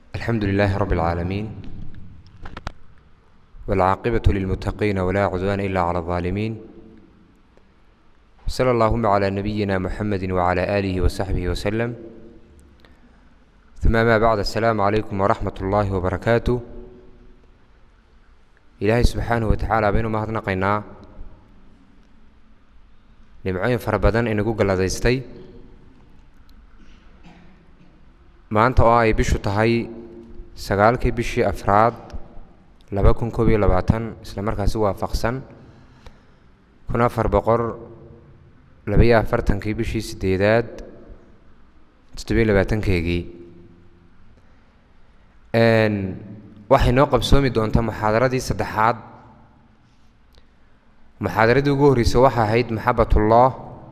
الحمد لله رب العالمين والعاقبة للمتقين ولا عدوان إلا على الظالمين صلى اللهم على نبينا محمد وعلى آله وصحبه وسلم ثم ما بعد السلام عليكم ورحمة الله وبركاته إلهي سبحانه وتعالى بينه ما هدنقينا nimcooyin fara badan inagu galladaystay maanta oo ay bishu tahay sagaalkii bishii afraad laba kun koob iyo labaatan isla markaasi waafaqsan kun afar boqor labaiyo afartankii bishii sideedaad toddobiyo labaatankeegii waxay noo qabsoomi doontaa muxaadaradii saddexaad muxaadaradii ugu horreysay waxa ahayd maxabatullah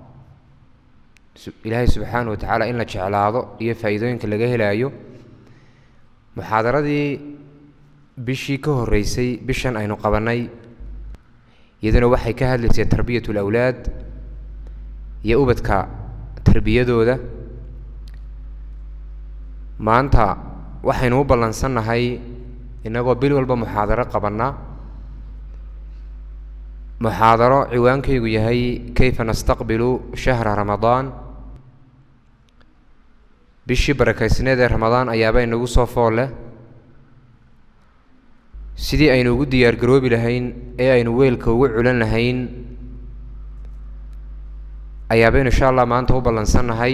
ilaahay subxaana wa tacaala in la jeclaado iyo faa'iidooyinka laga helaayo muxaadaradii bishii ka horreysay bishan aynu qabannay iyaduna waxay ka hadlaysay tarbiyat ulawlaad iyo ubadka tarbiyadooda maanta waxaynu u ballansannahay innagoo bil walba muxaadaro qabanna muxaadaro ciwaankaygu yahay kayfa nastaqbilu shahra ramadaan bishii barakaysneed ee ramadaan ayaaba inagu soo fool leh sidii aynu ugu diyaargaroobi lahayn ee aynu weelka ugu culan lahayn ayaabaynu insha allah maanta u ballansannahay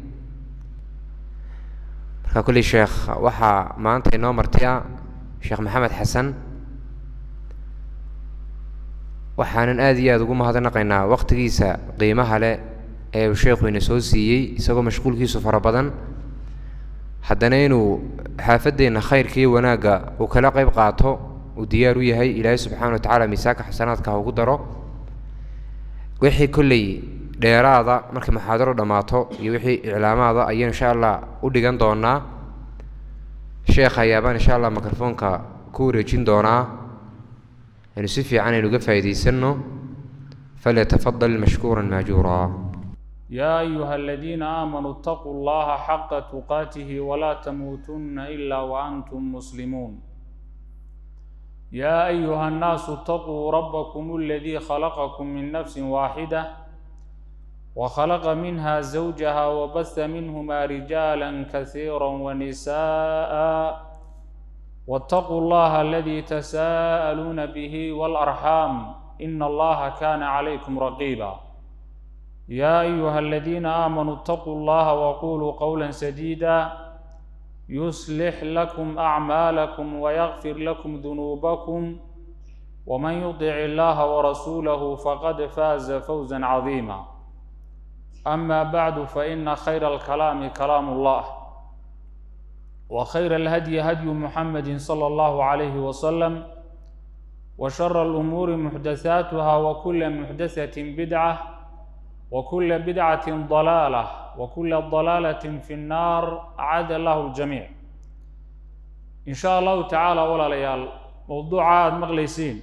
marka kulli sheekh waxaa maanta inoo martaya sheekh maxamed xasan waxaanan aada iyo aada ugu mahadnaqaynaa waqtigiisa qiimaha leh ee uu sheekhu ina soo siiyey isagoo mashquulkiisu fara badan haddana inuu xaafaddeenna khayrka iyo wanaagga uu kala qayb qaato uu diyaar u yahay ilaahay subxana wa tacaala miisaanka xasanaadka ha ugu daro wixii kolley dheeraada markay muxaadaro dhammaato iyo wixii iclaamaada ayaan insha allah u dhigan doonaa sheekha ayaabaan insha allah mikrofoonka ku wareejin doonaa aynu si fiican aynu uga faa'iidaysanno falyatafadal mashkuuran maajuuraa يا أيها الذين آمنوا اتقوا الله حق تقاته ولا تموتن إلا وأنتم مسلمون يا أيها الناس اتقوا ربكم الذي خلقكم من نفس واحدة وخلق منها زوجها وبث منهما رجالا كثيرا ونساء واتقوا الله الذي تساءلون به والأرحام إن الله كان عليكم رقيبا يا أيها الذين آمنوا اتقوا الله وقولوا قولا سديدا يصلح لكم أعمالكم ويغفر لكم ذنوبكم ومن يطع الله ورسوله فقد فاز فوزا عظيما أما بعد فإن خير الكلام كلام الله وخير الهدي هدي محمد صلى الله عليه وسلم وشر الأمور محدثاتها وكل محدثة بدعة وكل بدعة ضلالة وكل ضلالة في النار أعاد الله الجميع إن شاء الله تعالى ولا ليال موضوع عاد مغليسين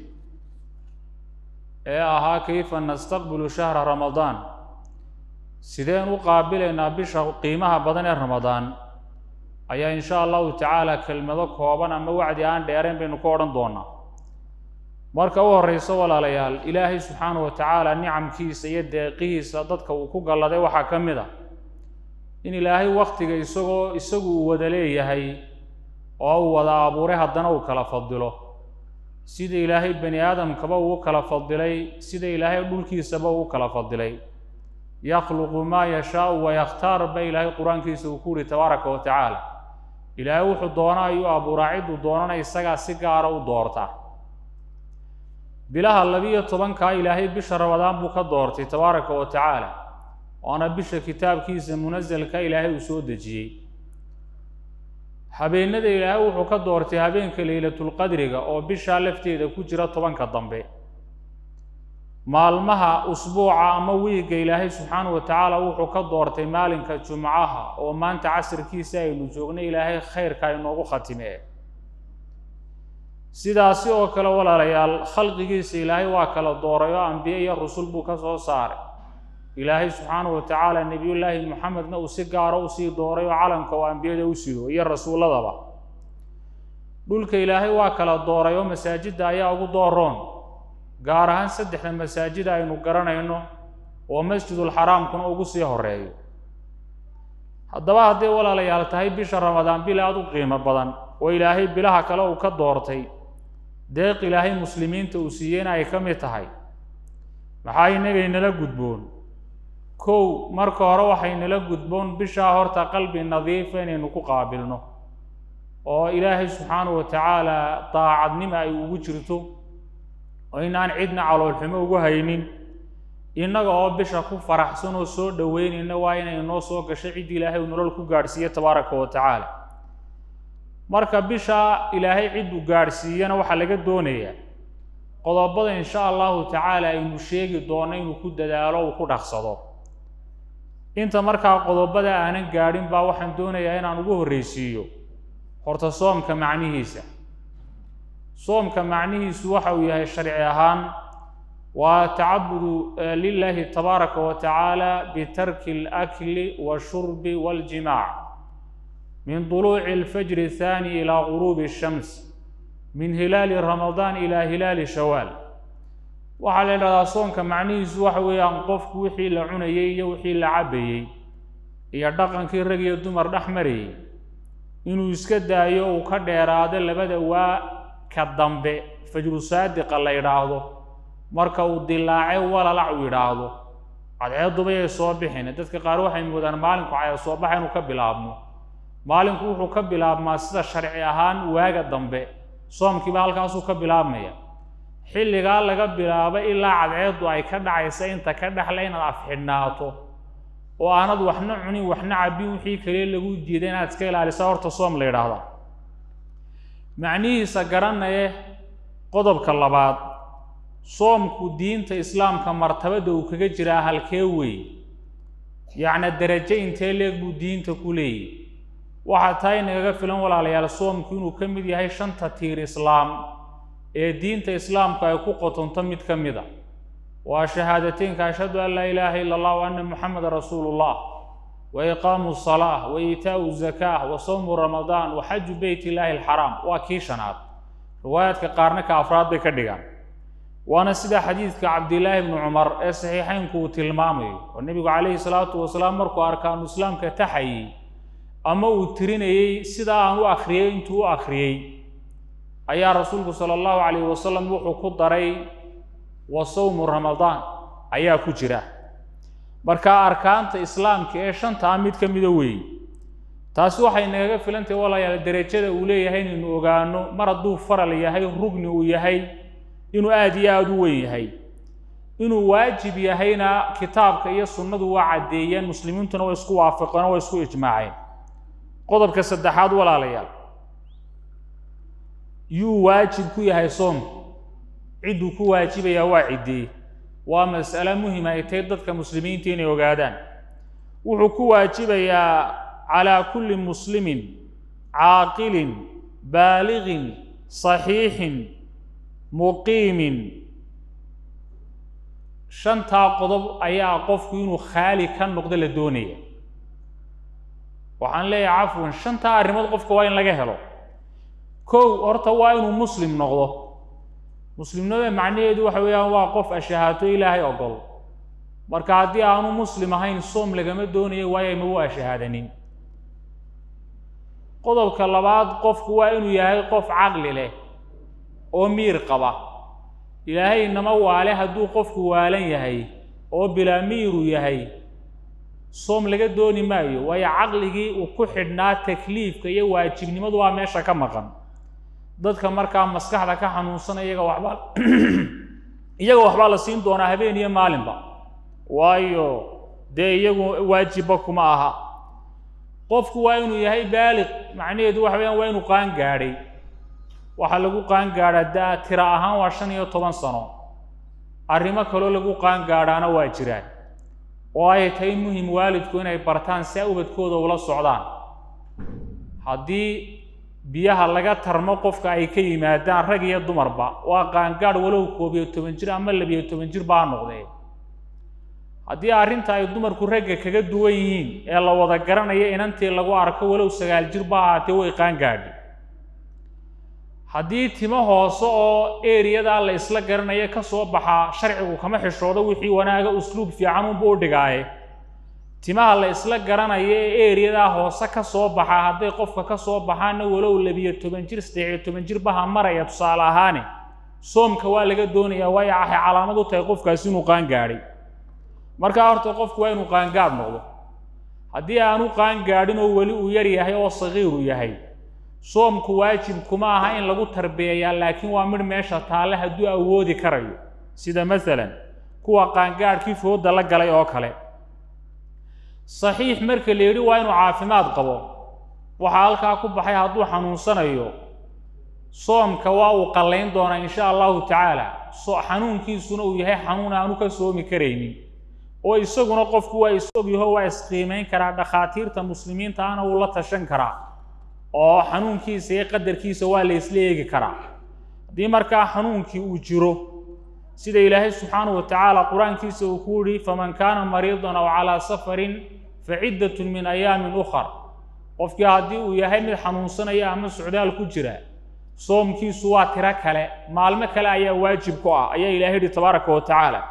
إيه أها كيف نستقبل شهر رمضان سيدين وقابلنا بشهر قيمها بدن رمضان ayaa in sha allahu tacaala kelmado kooban ama wacdi aan dheerayn baynu ku odhan doonaa marka u horreyso walaalayaal ilaahay subxaana wa tacaala nicamkiisa iyo deeqihiisa dadka uu ku galladay waxaa ka mid a in ilaahay wakhtiga isagoo isagu uu wada leeyahay oo uu wada abuuray haddana uu kala fadilo sida ilaahay bani aadamkaba uu kala fadilay sida ilaahay dhulkiisaba uu kala fadilay yakhluqu maa yashaau wayakhtaar ba ilaahay qur-aankiisa uu ku yidhi tabaaraka wa tacaala ilaahay wuxuu doona ayuu abuuraa cidduu doonana isagaa si gaara u doorta bilaha labiyo tobankaa ilaahay bisha ramadaan buu ka doortay tabaaraka wa tacaala waana bisha kitaabkiisa munasalka ilaahay uu soo dejiyey habeenada ilaahay wuxuu ka doortay habeenka leylatulqadriga oo bishaa lafteeda ku jira tobanka dambe maalmaha usbuuca ama wiigga ilaahay subxaana wa tacaala wuxuu ka doortay maalinka jumcaha oo maanta casirkiisa aynu joognay ilaahay khayrka inoogu khatimee sidaasi oo kale walaalayaal khalqigiisa ilaahay waa kala dooray oo ambiye iyo rusul buu ka soo saaray ilaahay subxaanahu wa tacaala nebiyullaahi moxamedna uu si gaara usii dooray oo calanka oo ambiyada u sido iyo rasuulladaba dhulka ilaahay waa kala dooray oo masaajidda ayaa ugu dooroon gaar ahaan saddexda masaajida aynu garanayno oo masjidulxaraamkuna ugu sii horeeyo haddaba hadday walaalayaal tahay bisha ramadaan bil aada u qiimo badan oo ilaahay bilaha kale uu ka doortay deeq ilaahay muslimiinta uu siiyeyna ay ka mid tahay maxaa inagaynala gudboon kow marka hore waxaynala gudboon bishaa horta qalbi nadiifa inaynu ku qaabilno oo ilaahay subxaanahu wa tacaala daacadnimo ay ugu jirto oo inaan cidna caloolxumo ugu haynin innaga oo bisha ku faraxsan oo soo dhoweynayna waa inay noo soo gasho ciddii ilaahay uu nolol ku gaadhsiiye tabaaraka wa tacaala marka bisha ilaahay cidduu gaadhsiiyana waxaa laga doonayaa qodobada insha allahu tacaala aynu sheegi doonno inuu ku dadaalo uu ku dhaqsado inta markaa qodobada aanan gaadhin baa waxaan doonayaa inaan ugu horreysiiyo horta soomka macnihiisa soomka macnihiisu waxa uu yahay sharci ahaan waa tacabudu lilaahi tabaaraka wa tacaala bitarki alakli washurbi waljimaac min duluuci alfajri athani ilaa guruubi shams min hilaali ramadaan ilaa hilaali shawaal waxaa la idhahdaa soonka macnihiisu waxa weeyaan qofku wixii la cunayey iyo wixii la cabbayey iyo dhaqankii rag iyo dumar dhex marayey inuu iska daayo uu ka dheeraado labada waa ka dambe fajru saadiqa la yidhaahdo marka uu dilaace walalac uu yidhaahdo cadceedubayay soo bixin dadka qaar waxay moodaan maalinku caya soo baxa inuu ka bilaabmo maalinku wuxuu ka bilaabmaa sida sharci ahaan waaga dambe soomkiiba halkaasuu ka bilaabmaya xilligaa laga bilaabo ilaa cadceeddu ay ka dhacaysa inta ka dhexle inaad afxidhnaato oo aanad waxna cunin waxna cabbin wixii kale lagu diida inaad iska ilaalisa horta soom la yidhaahdaa macnihiisa garanaye qodobka labaad soomku diinta islaamka martabada uu kaga jiraa halkee weeye yacni derajo intee leeg buu diinta ku leeyahy waxaa taa inagaga filan walaalayaal soomku inuu ka mid yahay shanta tiir islaam ee diinta islaamku ay ku qotonto mid ka mid a waa shahaadateynka ashhadu an laa ilaaha ila allah wa anna muxameda rasuulu llah wa iqaamu salaa wa iitaau zakaa wa sawmu ramadaan wa xaju beyt illaahi alxaraam waa kii shanaad riwaayaadka qaarna ka afraad bay ka dhigaan waana sida xadiidka cabdillaahi bni cumar ee saxiixeynku uu tilmaamayo oo nebigu calayhi salaatu wasalaam markuu arkaanu islaamka taxayey ama uu tirinayey sidaa aan u akhriyey intuu u akhriyey ayaa rasuulku sala allahu calayhi wasalam wuxuu ku daray wa sawmu ramadaan ayaa ku jira marka arkaanta islaamka ee shantaa mid ka mida weeye taasi waxay nagaga filantahay walayaal derajada uu leeyahay inaynu ogaano mar hadduu faral yahay rugni uu yahay inuu aada iyo aada u weyn yahay inuu waajib yahayna kitaabka iyo sunnadu waa caddeeyeen muslimiintuna way isku waafaqeen oo way isku ijmaaceen qodobka saddexaad walaalayaal yuu waajib ku yahay soomku cidduu ku waajibayaa waa ciddee waa mas'ale muhima ay tahay dadka muslimiinta inay ogaadaan wuxuu ku waajibayaa calaa kulli muslimin caaqilin baaliqin saxiixin muqiimin shantaa qodob ayaa qofku inuu khaali ka noqdo la doonaya waxaan leeyahay cafwan shantaa arrimood qofka waa in laga helo kow horta waa inuu muslim noqdo muslimnimada macnaheedu waxa weeyaan waa qof ashahaato ilaahay ogol marka haddii aanu muslim ahayn soom lagama doonayo waayo ma u ashahaadanin qodobka labaad qofku waa inuu yahay qof caqli leh oo miir qaba ilaahay inama waale hadduu qofku waalan yahay oo bilaa miiru yahay soom laga dooni maayo waayo caqligii uu ku xidhnaa takliifka iyo waajibnimadu waa meesha ka maqan dadka markaa maskaxda ka xanuunsana iyaga waxbaa iyaga waxbaa la siin doonaa habeen iyo maalinba waayo dee iyagu waajibba kuma aha qofku waa inuu yahay baaliq macnaheedu waxa weyaan waa inuu qaan gaadhay waxaa lagu qaan gaadhaa da tira ahaan waa shan iyo toban sano arrimo kaloo lagu qaan gaadhaana waa jiraan oo ay tahay muhim waalidku inay bartaan si ubadkooda ula socdaan haddii biyaha laga tarmo qofka ay ka yimaadaan rag iyo dumarba waa qaangaadh walow koob iyo toban jir ama labiyo toban jir baa noqdee haddii arrinta ay dumarku ragga kaga duwan yihiin ee la wada garanayo inantii lagu arko walow sagaal jir ba ahaatee way qaangaadhi haddii timo hoose oo eriyadaa la isla garanaya ka soo baxaa sharcigu kama xishoodo wixii wanaaga usluub fiican unba u dhigaaye timaha la isla garanaya ee eriyadaa hoose ka soo baxaa hadday qofka ka soo baxaana walow labiyo toban jir saddexiyo toban jir baha maraya tusaale ahaane soomka waa laga doonayaa waayo waxay calaamad u tahay qofkaasi inuu qaangaadhay markaa horta qofku waa inuu qaangaadh noqdo haddii aanu qaangaadhin oo weli uu yar yahay oo sagiiru yahay soomku waajib kuma aha in lagu tarbiyayaa laakiin waa midh meesha taalle hadduu awoodi karayo sida masalan kuwa qaangaadhkii fooda la galay oo kale saxiix marka la yidhi waa inuu caafimaad qabo waxaa halkaa ku baxay hadduu xanuunsanayo soomka waa uu qallayn doonaa insha allahu tacaala so xanuunkiisuna uu yahay xanuun aanu ka soomi karaynin oo isaguna qofku waa is-og yaho waa isqiimayn karaa dhakhaatiirta muslimiinta ana uu la tashan karaa oo xanuunkiisa iyo qadarkiisa waa la isla eegi karaa haddii markaa xanuunkii uu jiro sida ilaahay subxaanahu wa tacaala qur-aankiisa uu ku yihi faman kaana mariidan aw calaa safarin fa ciddatun min ayaamin ukhar qofkii haddii uu yahay mid xanuunsanaya ama socdaal ku jira soomkiisu waa tiro kale maalmo kale ayaa waajib ku ah ayaa ilahay yidhi tabaaraka wa tacaala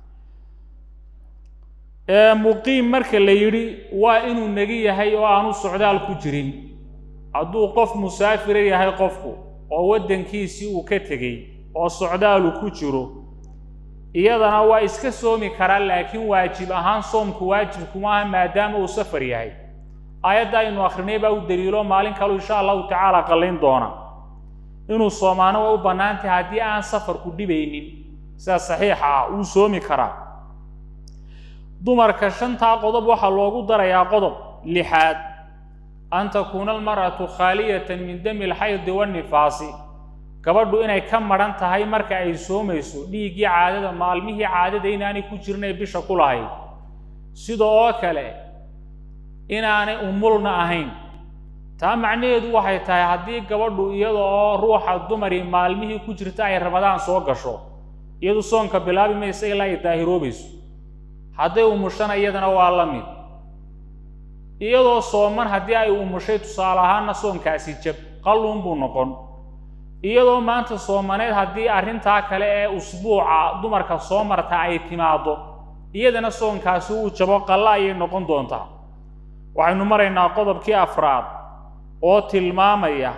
muqiim marka la yidhi waa inuu negi yahay oo aanu socdaal ku jirin hadduu qof musaafira yahay qofku oo waddankiisii uu ka tegey oo socdaalu ku jiro iyadana waa iska soomi karaa laakiin waajib ahaan soomku waajib kuma aha maadaama uu safar yahay aayadda aynu akhrinay baa u daliilo maalin kalu insha allahu tacaala qallayn doona inuu soomaano way u bannaan tahay haddii aan safarku dhibaynin sida saxiixa ah wuu soomi karaa dumarka shantaa qodob waxaa loogu darayaa qodob lixaad an takuuna almar'atu khaaliyatan min dami alxaydi wannifaasi gabadhu inay ka madhan tahay marka ay soomayso dhiiggii caadada maalmihii caadada inaanay ku jirnay bisha ku lahayd sida oo kale inaanay umulna ahayn taa macnaheedu waxay tahay haddii gabadhu iyada oo ruuxa dumari maalmihii ku jirta ay rabadaan soo gasho iyadu soonka bilaabi maysa ilaa ay daahiroobayso hadday umushana iyadana waa la mid iyadoo sooman haddii ay umushay tusaale ahaanna soonkaasi jab qalluun buu noqon iyadoo maanta soomaneed haddii arrintaa kale ee usbuuca dumarka soo marta ay timaaddo iyadana soonkaasi uu jabo qalla ayay noqon doontaa waxaynu maraynaa qodobkii afraad oo tilmaamaya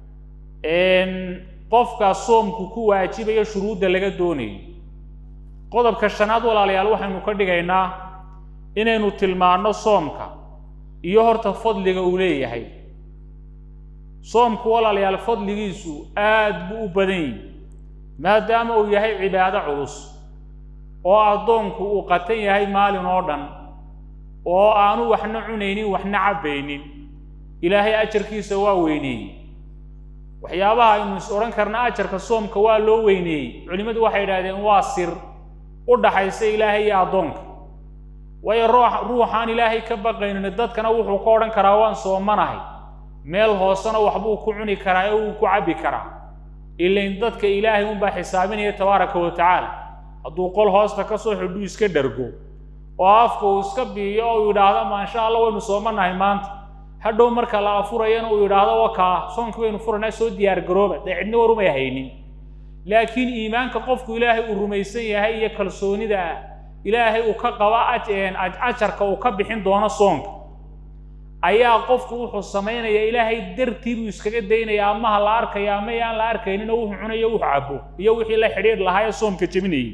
qofka soomku ku waajibaya shuruudda laga doonayo qodobka shanaad walaalayaal waxaynu ka dhigaynaa inaynu tilmaanno soomka iyo horta fadliga uu leeyahay soomku walaalayaal fadligiisu aad buu u badan yihi maadaama uu yahay cibaado culus oo addoonku uu qatan yahay maalin oo dhan oo aanu waxna cunaynin waxna cabbaynin ilaahay ajarkiisa waa weyneeyey waxyaabaha aynu is odhan karna ajarka soomka waa loo weyneeyey culimmadu waxay idhahdeen waa sir u dhaxaysa ilaahay iyo addoonka waayo ruux ruuxaan ilaahay ka baqaynin dadkana wuxuu ka odhan karaa waan soomanahay meel hoosena waxbuu ku cuni karaa ee wuu ku cabbi karaa ilain dadka ilaahay unbaa xisaabinaya tabaaraka wa tacaala hadduu qol hoosta ka soo xidhuu iska dhargo oo afka uu iska biiyo oo uu yidhaahdo maasha allah waynu soomanahay maanta hadhow marka la afurayana uu yidhaahdo wakaa soonka waynu furanaa soo diyaar garooba dee cidna warumay haynin laakiin iimaanka qofku ilaahay uu rumaysan yahay iyo kalsoonida ah ilaahay uu ka qaba ajarka uu ka bixin doono soonka ayaa qofku wuxuu samaynayaa ilaahay dartii buu iskaga daynaya amaha la arkaya ama aan la arkaynin oo wuxuu cunayo wuxuu cabo iyo wixii la xidhiir lahaa ee soomka jebinayay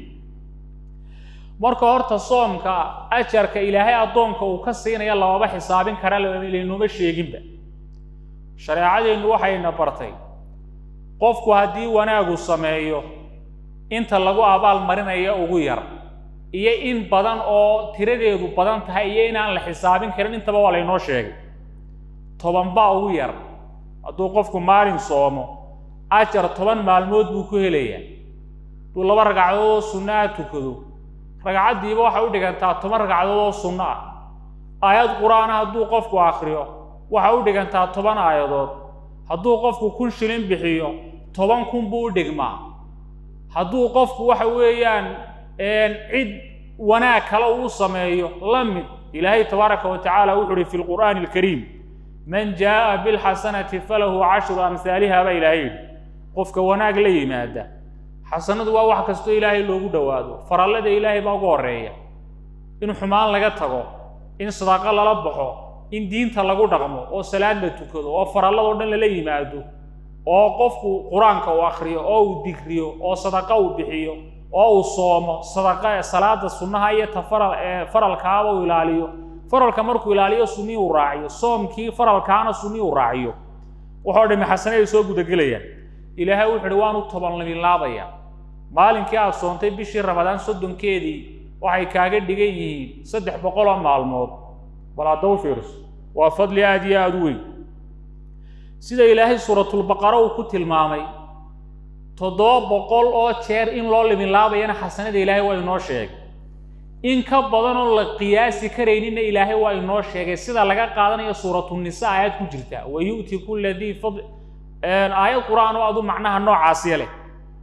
marka horta soomka ajarka ilaahay addoonka uu ka siinaya lamaba xisaabin kara laynuma sheeginba shareecadeennu waxayna bartay qofku haddii wanaagu sameeyo inta lagu abaal marinaya ugu yar iyo in badan oo tiradeedu badan tahay iyo inaan la xisaabin karin intaba waa laynoo sheegay toban baa ugu yar hadduu qofku maalin soomo ajar toban maalmood buu ku helayaa hadduu laba ragcadood oo sunno ah tukado ragcaddiiba waxay u dhigantaa toban ragcadood oo sunno ah aayad qur-aana hadduu qofku akhriyo waxay u dhigantaa toban aayadood hadduu qofku kun shilin bixiyo toban kun buu u dhigmaa hadduu qofku waxa weeyaan cid wanaag kale uu sameeyo la mid ilaahay tabaaraka wa tacaala wuxu uhi fi lqur'aani alkariim man jaa'a bilxasanati falahu cashru amhaaliha baa ilaahay yidhi qofka wanaag la yimaada xasanadu waa wax kastoo ilaahay loogu dhowaado farallada ilaahay baa ugu horreeya in xumaan laga tago in sadaaqo lala baxo in diinta lagu dhaqmo oo salaad la tukado oo faralladoo dhan lala yimaado oo qofku qur-aanka uu akhriyo oo uu digriyo oo sadaqa uu bixiyo oo uu soomo sadaqa salaada sunnaha iyo ta faral ee faralkaaba uu ilaaliyo faralka markuu ilaaliyo sunnii uu raaciyo soomkii faralkaana sunnii uu raaciyo waxoo dhami xasane ay soo gudagelayaan ilaahay wuxu uhi waanu tobanlaminlaabaya maalinkii aad soontay bishii ramadaan soddonkeedii waxay kaaga dhigan yihiin saddex boqoloo maalmood bal haddaba fiirso waa fadli aada iyo aada u weyn sida ilaahay suuratulbaqara uu ku tilmaamay toddoba boqol oo jeer in loo liminlaabayana xasanada ilaahay waa inoo sheegay in ka badan oo la qiyaasi karayninna ilaahay waa inoo sheegay sida laga qaadanayo suuratunisaa aayad ku jirta wa yu'ti kulla dii fadl aayad qur-aan oo adu macnaha noocaasiya leh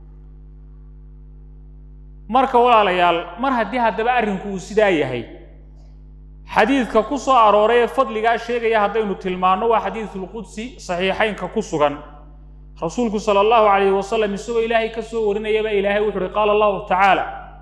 marka walaalayaal mar haddii haddaba arrinku uu sidaa yahay xadiidka ku soo arooray ee fadligaa sheegaya haddaynu tilmaanno waa xadiidulqudsi saxiixaynka ku sugan rasuulku sala allahu calayhi wasalam isagoo ilaahay ka soo warinayaba ilaahay wuxu uhi qaala allahu tacaala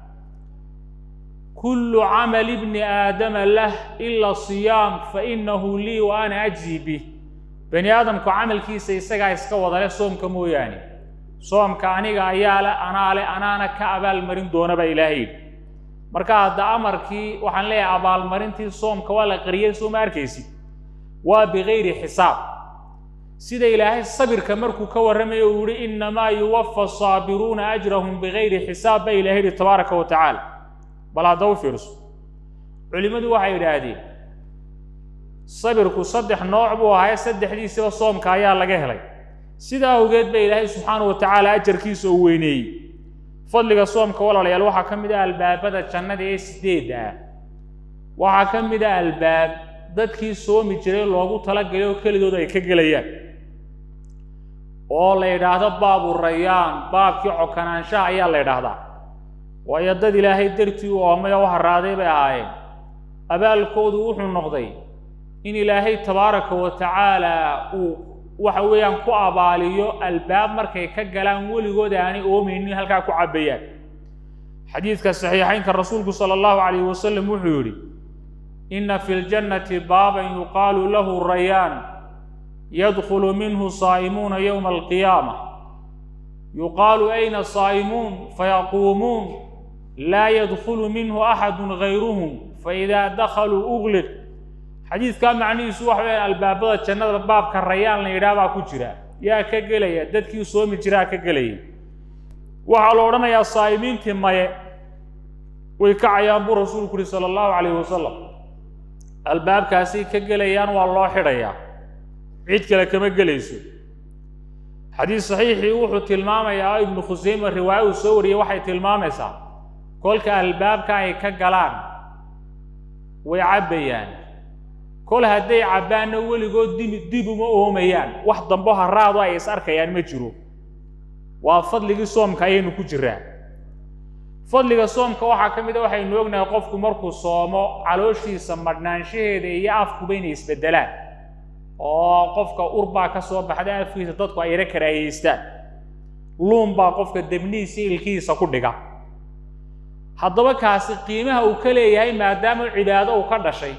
kullu camali bni aadama lah ila siyaam fa inahu lii wa ana ajzi bih bani aadamku camalkiisa isagaa iska wadale soomka mooyaane soomka aniga ayaa le anaa le anaana ka abaalmarin doona baa ilaahay yidhi marka hadda amarkii waxaan leeyahay abaalmarintii soomka waa la qariyey soo ma arkaysid waa bikayri xisaab sida ilaahay sabirka markuu ka warramayo uu yihi innamaa yuwafa asaabiruuna ajrahum bikayri xisaab baa ilahay yidhi tabaaraka wa tacaala bal hadda u fiirso culimmadu waxay yidhaahdeen sabirku saddex nooc buu ahaye saddexdiisiba soomka ayaa laga helay sidaa awgeed ba ilaahay subxaanahu wa tacaala ajarkiisa uu weyneeyey fadliga soomka walaalayaal waxaa ka mid ah albaabada jannada ee sideedda ah waxaa ka mid ah albaab dadkii soomi jiray loogu talagalay oo kelidood ay ka gelayaan oo la yidhaahdo baabu rayaan baabkii cokanaanshaha ayaa la yidhaahdaa waayo dad ilaahay dartii u oomay oo u haraaday bay ahaayeen abaalkoodu wuxuu noqday in ilaahay tabaaraka wa tacaala uu waxa weeyaan ku abaaliyo albaab markay ka galaan weligood aanay oomaynin halkaa ku cabbayaan xadiidka saxiixaynka rasuulku sala allahu calayhi wasalam wuxuu yidhi inna fi ljannati baaban yuqaalu lahu rayaan yadkhulu minhu saa'imuuna yowma alqiyaama yuqaalu ayna saa'imuun fayaquumuun laa yadkhulu minhu axadun gayruhum faidaa dakhaluu ugliq xadiidkaa macnihiisu waxa weyaan albaabada jannada baabka rayaan la yidhaah baa ku jira yaa ka gelaya dadkii soomi jiraa ka gelaya waxaa la odhanayaa saa'imiintii maye way kacayaan buu rasuulku uhi sala allahu calayhi wasalam albaabkaasay ka gelayaan waa loo xidhayaa cid kale kama gelayso xadiis saxiixii wuxuu tilmaamayaa ibnu khuseyme riwaayo uu soo wariyey waxay tilmaamaysaa kolka albaabka ay ka galaan way cabbayaan kol hadday cabbaanna weligood dimi dib uma oomayaan wax dambo haraadu ay is arkayaan ma jiro waa fadligii soomka ayaynu ku jiraa fadliga soomka waxaa ka mid a waxaynu ognahay qofku markuu soomo calooshiisa madhnaanshaheeda iyo afkuba inay isbeddelaan oo qofka urbaa ka soo baxda afkiisa dadku ay yaro karaahiyeystaan luun baa qofka debnihiisa ilkihiisa ku dhiga haddaba kaasi qiimaha uu ka leeyahay maadaama cibaado uu ka dhashay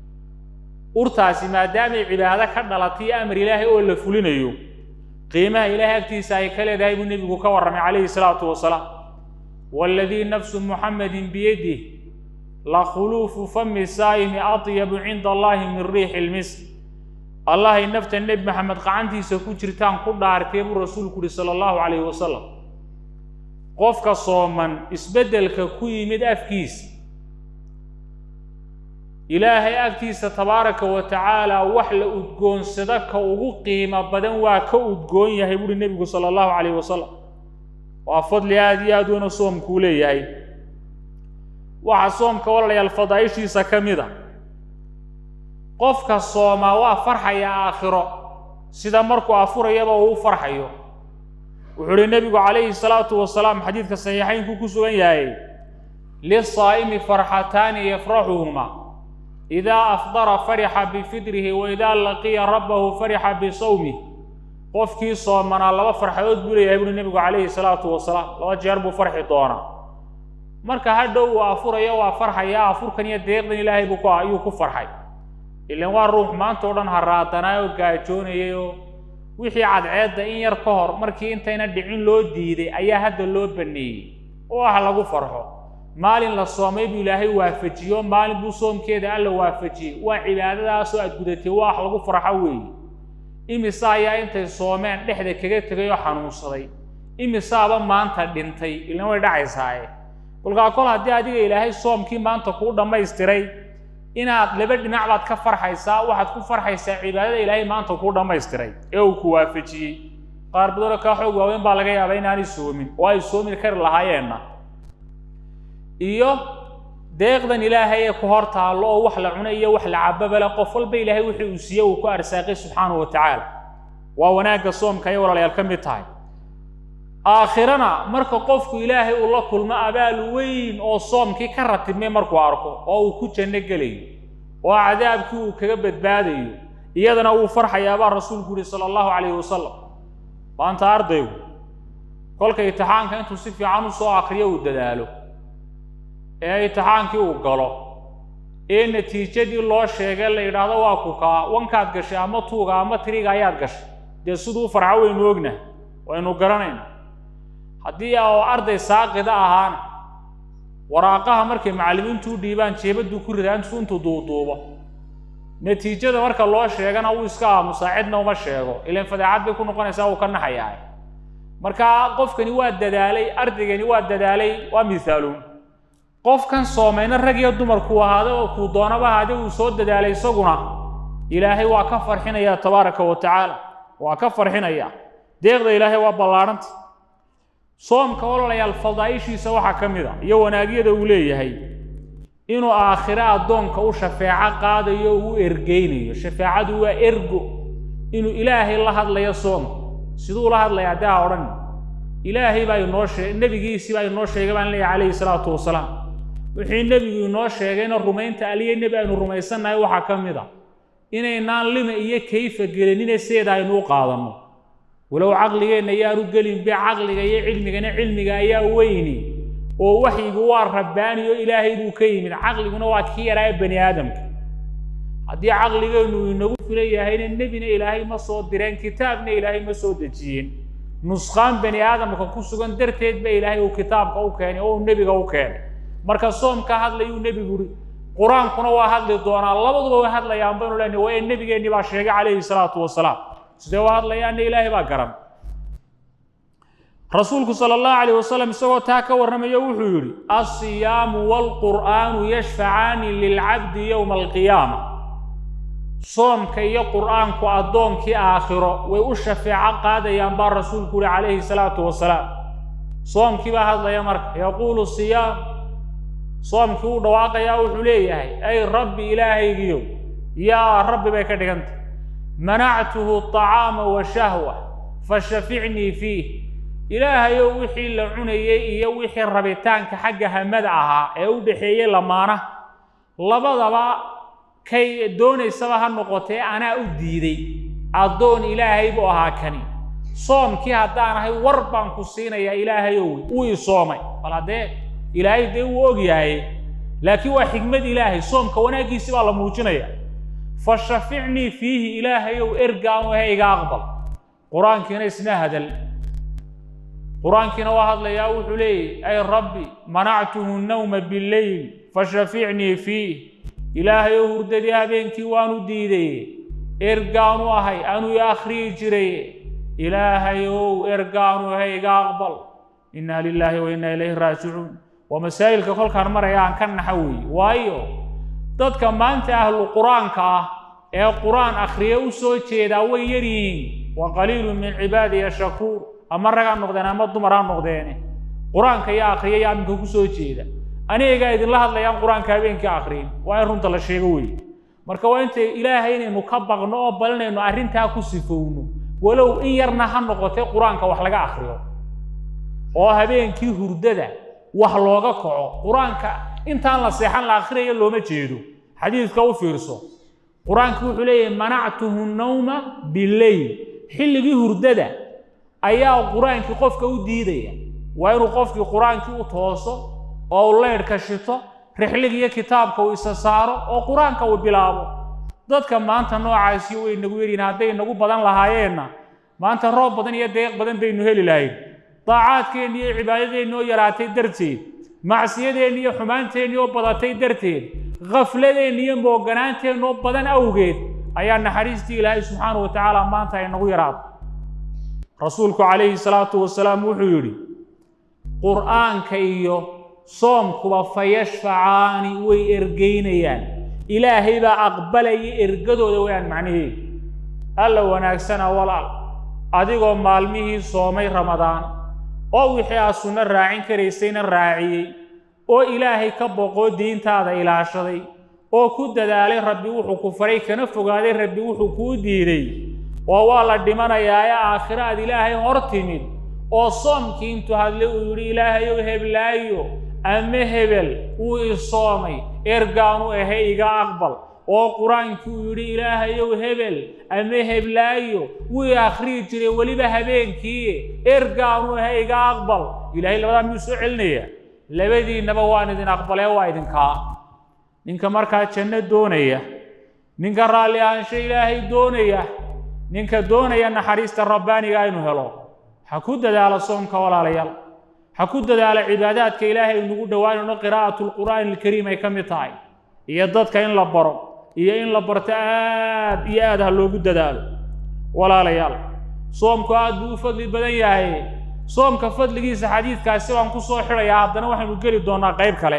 urtaasi maadaamay cibaado ka dhalatay amar ilaahay oo la fulinayo qiimaha ilaahay agtiisa ay ka leedahay buu nebigu ka warramay calayhi salaatu wasalaam waaladii nafsu muxammadin biyadih la khuluufu fami saa'imi atyabu cinda allahi min riixi lmisr allahay nafta nebi maxamed qacantiisa ku jirtaan ku dhaartee buu rasuulku uhi sala allahu calayhi wasalam qofka sooman isbeddelka ku yimid afkiisa ilaahay agtiisa tabaaraka wa tacaala wax la udgoonsado ka ugu qiimo badan waa ka udgoon yahay buuhi nebigu sala allahu calayhi wasalam waa fadli aada iyo aad weyna soomkuu leeyahay waxaa soomka walaalayaal fadaa'ishiisa ka mid a qofka soomaa waa farxaya aakhiro sida markuu afurayaba uu u farxayo wuxuu uhi nebigu calayhi salaatu wasalaam xadiidka saxiixaynku ku sugan yahay lisaa'imi farxataani yafraxuhuma idaa afdara farixa bifidrihi wa idaa laqiya rabbahu farixa bisawmih qofkii soomanaa laba farxadood buu leeyahay buuri nebigu calayhi salaatu wasalaam laba jeer buu farxi doonaa marka hadhow uu afurayo waa farxaya afurkan iyo deeqdan ilaahay buu ku ayuu ku farxay ilan waa ruux maanta o dhan haraadanaa oo gaajoonayay oo wixii cadceedda in yar ka hor markii intayna dhicin loo diiday ayaa hadda loo baneeyey oo ah lagu farxo maalin la soomay buu ilaahay waafajiyo maalin buu soomkeeda alla waafajiyey waa cibaadadaasoo aad gudatay waa wax lagu farxo weeye imise ayaa intay soomeen dhexda kaga tegay oo xanuunsaday imisaaba maanta dhintay ilan way dhacaysaaye kolkaa kol haddii adiga ilaahay soomkii maanta kuu dhammaystiray inaad laba dhinac baad ka farxaysaa waxaad ku farxaysaa cibaadada ilaahay maanta kuu dhammaystiray ee uu ku waafajiyey qaar badanoo kaa xoog waaweyn baa laga yaabaa inaanay soomin oo ay soomi kari lahaayeenna iyo deeqdan ilaahay ee ku hor taallo oo wax la cuno iyo wax la cababale qof walba ilaahay wixii uu siiye uu ku arsaaqay subxaanahu wa tacaala waa wanaagga soomka ayay walaalayaal ka mid tahay aakhirana marka qofku ilaahay uu la kulmo abaal weyn oo soomkii ka ratibmay markuu arko oo uu ku janno gelayo oo cadaabkii uu kaga badbaadayo iyadana wuu farxayaabaa rasuulku yihi sala allahu calayhi wasalam maanta ardaygu kolka itixaanka intuu si fiican u soo akriyo uu dadaalo ee itixaankii uu galo ee natiijadii loo sheegay la yidhaahdo waa ku kaa wankaad gashay ama tuuga ama tiriga ayaad gashay dee siduu farxo waynu ognahay waynu garanayna haddii oo arday saaqida ahaana waraaqaha markay macallimiintu u dhiibaan jeebaduu ku ridaa intuu intuu duuduubo natiijada marka loo sheegana wuu iska aamusaa cidna uma sheego ilan fadeexad bay ku noqonaysaa uu ka naxayaa marka qofkani waa dadaalay ardaygani waa dadaalay waa mithaaluun qofkan soomayna rag iyo dumarku ahaada oo kuu doonaba ahaade uu soo dadaalay isaguna ilaahay waa ka farxinaya tabaaraka wa tacaala waa ka farxinaya deeqda ilaahay waa ballaarhanta soomka ololayaal fadaaishiisa waxaa ka mid a iyo wanaagyada uu leeyahay inuu aakhire addoonka u shafeeco qaadayo o u ergeynayo shafeecadu waa ergo inuu ilaahay la hadlayo soomka siduu la hadlaya haddii ha odhan ilaahay baa inoo sheeg nebigiisii baa inoo sheegay baan leeyahay calayhi salaatu wasalaam wixii nebigu inoo sheegayna rumaynta aliya nebi aynu rumaysannahay waxaa ka mid a inaynaan lima iyo kayfa gelinine seeda aynu u qaadanno walow caqligeenna yaanu gelin be caqliga iyo cilmigana cilmiga ayaa weyni oo waxyigu waa rabbaani oo ilaahay buu ka yimid caqliguna waa kii yaraa ee bani aadamka haddii caqligeennu inagu filan yahayna nebina ilaahay ma soo direen kitaabna ilaahay ma soo dejiyeen nusqaan bani aadamka ku sugan darteed ba ilaahay uu kitaabka u keenay oo uu nebiga u keenay marka soomka hadlayuu nebigu uri qur-aankuna waa hadli doonaa labaduba way hadlayaan baynu leenahay waa ee nebigeennii baa sheegay calayhi salaatu wasalaam sidee u hadlayaanna ilaahay baa garan rasuulku sala allahu calayh wasalam isagoo taa ka warramayo wuxuu yidhi alsiyaamu waalqur'aanu yashfacaani lilcabdi yowma alqiyaama soomka iyo qur'aanku addoonkii aakhiro way u shafeeco qaadayaan baa rasuulku yihi calayhi salaatu wasalaam soomkii baa hadlaya marka yaquulu siyaam soomkii uu dhawaaqayaa wuxuu leeyahay ay rabbi ilaahaygiyo yaa rabbi bay ka dhigantay manactuhu aطacaama washahwa fashaficnii fiih ilaahayow wixii la cunayey iyo wixii rabitaanka xagga hamada ahaa ee u dhexeeyey lamaana labadaba kay doonaysaba ha noqotee anaa u diiday addoon ilaahay buu ahaa kani soomkii haddaan ahay war baan ku siinayaa ilaahayow wuu i soomay bal haddee ilaahay dee wuu og yahay laakiin waa xigmad ilaahay soomka wanaaggiisi baa la muujinaya fashaficnii fiihi ilaahayow ergaanu he iga aqbal qur-aankiina isna hadal qur-aankiina waa hadlayaa wuxuu leeyahy ay rabbi manactuhu nawma bileyl fashaficnii fiih ilaahayow hurdadii habeenkii waanu diidaye ergaanu ahay anuu i akhriyi jiraye ilaahayow ergaanu he iga aqbal inna lilaahi wa inna ilayhi raajicuun waa masaa'ilka kolkaan maraya aan ka naxa weeye waayo dadka maanta ahlu qur-aanka ah ee qur-aan akhriye u soo jeedaa way yar yihiin wa qaliilun min cibaadiya shakuur ama rag ha noqdeen ama dumar ha noqdeene qur-aanka iyo akhriya yaa aminka ku soo jeeda anigagaa idinla hadlayaan qur-aanka habeenkii akhriyin waa in runta la sheego weeye marka waa inta ilaahay inaynu ka baqno oo balinayno arrintaa ku sifowno walow in yarna ha noqotay qur-aanka wax laga akhriyo oo habeenkii hurdada wax looga kaco qur-aanka intaan la seexan la akhriyaya looma jeedo xadiidka u fiirso qur-aanku wuxuu leeyahay manactuhu nawma bileyl xilligii hurdada ayaa qur-aankii qofka u diidaya waa inuu qofkii qur-aankii u tooso oo uu leydhka shito rixligiiyo kitaabka uu isa saaro oo qur-aanka uu bilaabo dadka maanta noocaasi way nagu yeriin hadday nagu badan lahaayeenna maanta roob badan iyo deeq badan baynu heli lahayn daacaadkeenni iyo cibaadadeenni oo yaraatay darteed macsiyadeenni iyo xumaanteenni oo badatay darteed khafladeenni iyo mooganaanteenni oo badan awgeed ayaa naxariistii ilaahay subxaana wa tacaala maanta ay nagu yaraato rasuulku calayhi salaatu wasalaam wuxuu yidhi qur'aanka iyo soomkuba fayashfacaani way ergeynayaan ilaahay baa aqbalaya ergadooda wayaan macnaheedu alla wanaagsana walaal adigoo maalmihii soomay ramadaan oo wixii aad sunno raacin karaysayna raaciyey oo ilaahay ka boqoo diintaada ilaashaday oo ku dadaalay rabbi wuxuu ku faray kana fogaaday rabbi wuxuu kuu diiday oo waa la dhimanayaa ee aakhiro aad ilaahay hor timid oo soomkii intuu hadlay uu yidhi ilaahayow heblaayo ama hebel wuu i soomay ergaanu ahe iga aqbal oo qur-aankii uu yidhi ilaahayow hebel ama heblaayo wuu i akhriyi jiray weliba habeenkii ergaanu ahe iga aqbal ilaahay labadaa miyuu soo celinayaa labadiinnaba waan idin aqbalee waa idinkaa ninka markaa janno doonaya ninka raalli ahaansho ilaahay doonaya ninka doonaya naxariista rabbaaniga aynu helo ha ku dadaalo soomka walaalayaal ha ku dadaalo cibaadaadka ilaahay nagu dhowaanayno qiraa'atu lqur'aani alkariim ay ka mid tahay iyo dadka in la baro iyo in la barto aad iyo aad ha loogu dadaalo walaalayaal soomku aad buu u fadli badan yahay soomka fadligiisa xadiidkaasi baan ku soo xidhayaa haddana waxaynu geli doonnaa qayb kale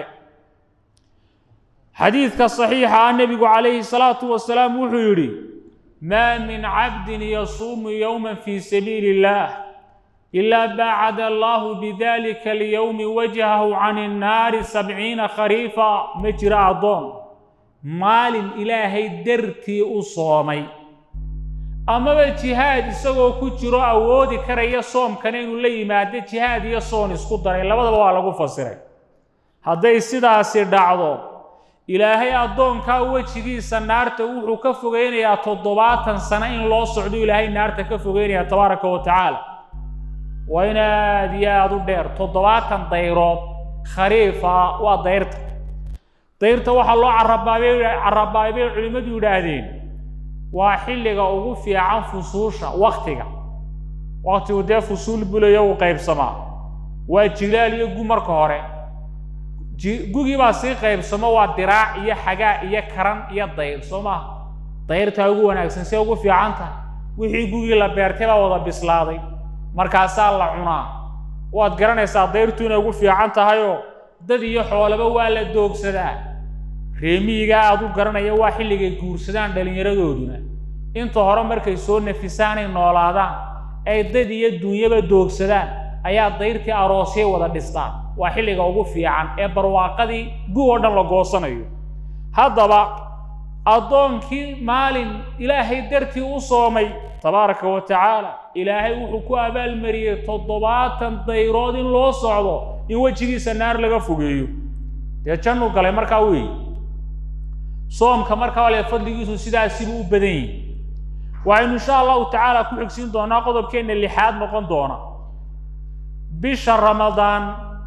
xadiidka saxiixa ah nebigu calayhi salaatu wasalaam wuxuu yidhi maa min cabdin yasuumu yowma fii sabiili illaah ilaa baacada allaahu bidalika alyowmi wajhahu can innaari sabciina khariifa ma jiro addoon maalin ilaahay dartii u soomay amaba jihaad isagoo ku jiro awoodi karaya soomkana inuu la yimaado jihaad iyo soon isku daray labadaba waa lagu fasiray hadday sidaasi dhacdo ilaahay addoonkaa wejigiisa naarta wuxuu ka fogeynayaa toddobaatan sano in loo socdo ilaahay naarta ka fogeynaya tabaaraka wa tacaala waa in aad iyo aada u dheer toddobaatan dayrood khariifa waa dayrta dayrta waxaa loo carabaabay carabaabay bay culimmadu yidhaahdeen waa xilliga ugu fiican fusuusha waktiga waktigu dee fusuul bulayo uu qaybsamaa waa jilaal iyo gu marka hore gugii baa sii qaybsamo waa diraac iyo xagaa iyo karan iyo dayr soo maha dayrtaa ugu wanaagsan see ugu fiican tahay wixii gugii la beertay baa wada bislaaday markaasaa la cunaa waad garanaysaa dayrtu inay ugu fiican tahayoo dad iyo xoolaba waa la doogsadaa reemiyiga aad u garanaya waa xilligay guursadaan dhallinyaradooduna inta hore markay soo nafisaanay noolaadaan ay dad iyo dunyaba doogsadaan ayaa dayrtii aroosyay wada dhistaan waa xilliga ugu fiican ee barwaaqadii gug oo dhan la goosanayo haddaba addoonkii maalin ilaahay dartii u soomay tabaaraka wa tacaala ilaahay wuxuu ku abaalmariyey toddobaatan dayrood in loo socdo in wejigiisa naar laga fogeeyo dee jannu galay markaa weeye soomka markaa wale fadligiisu sidaasibuu u badan yihi waxaynu insha allahu tacaala ku xigsiin doonaa qodobkeenna lixaad noqon doona bisha ramadaan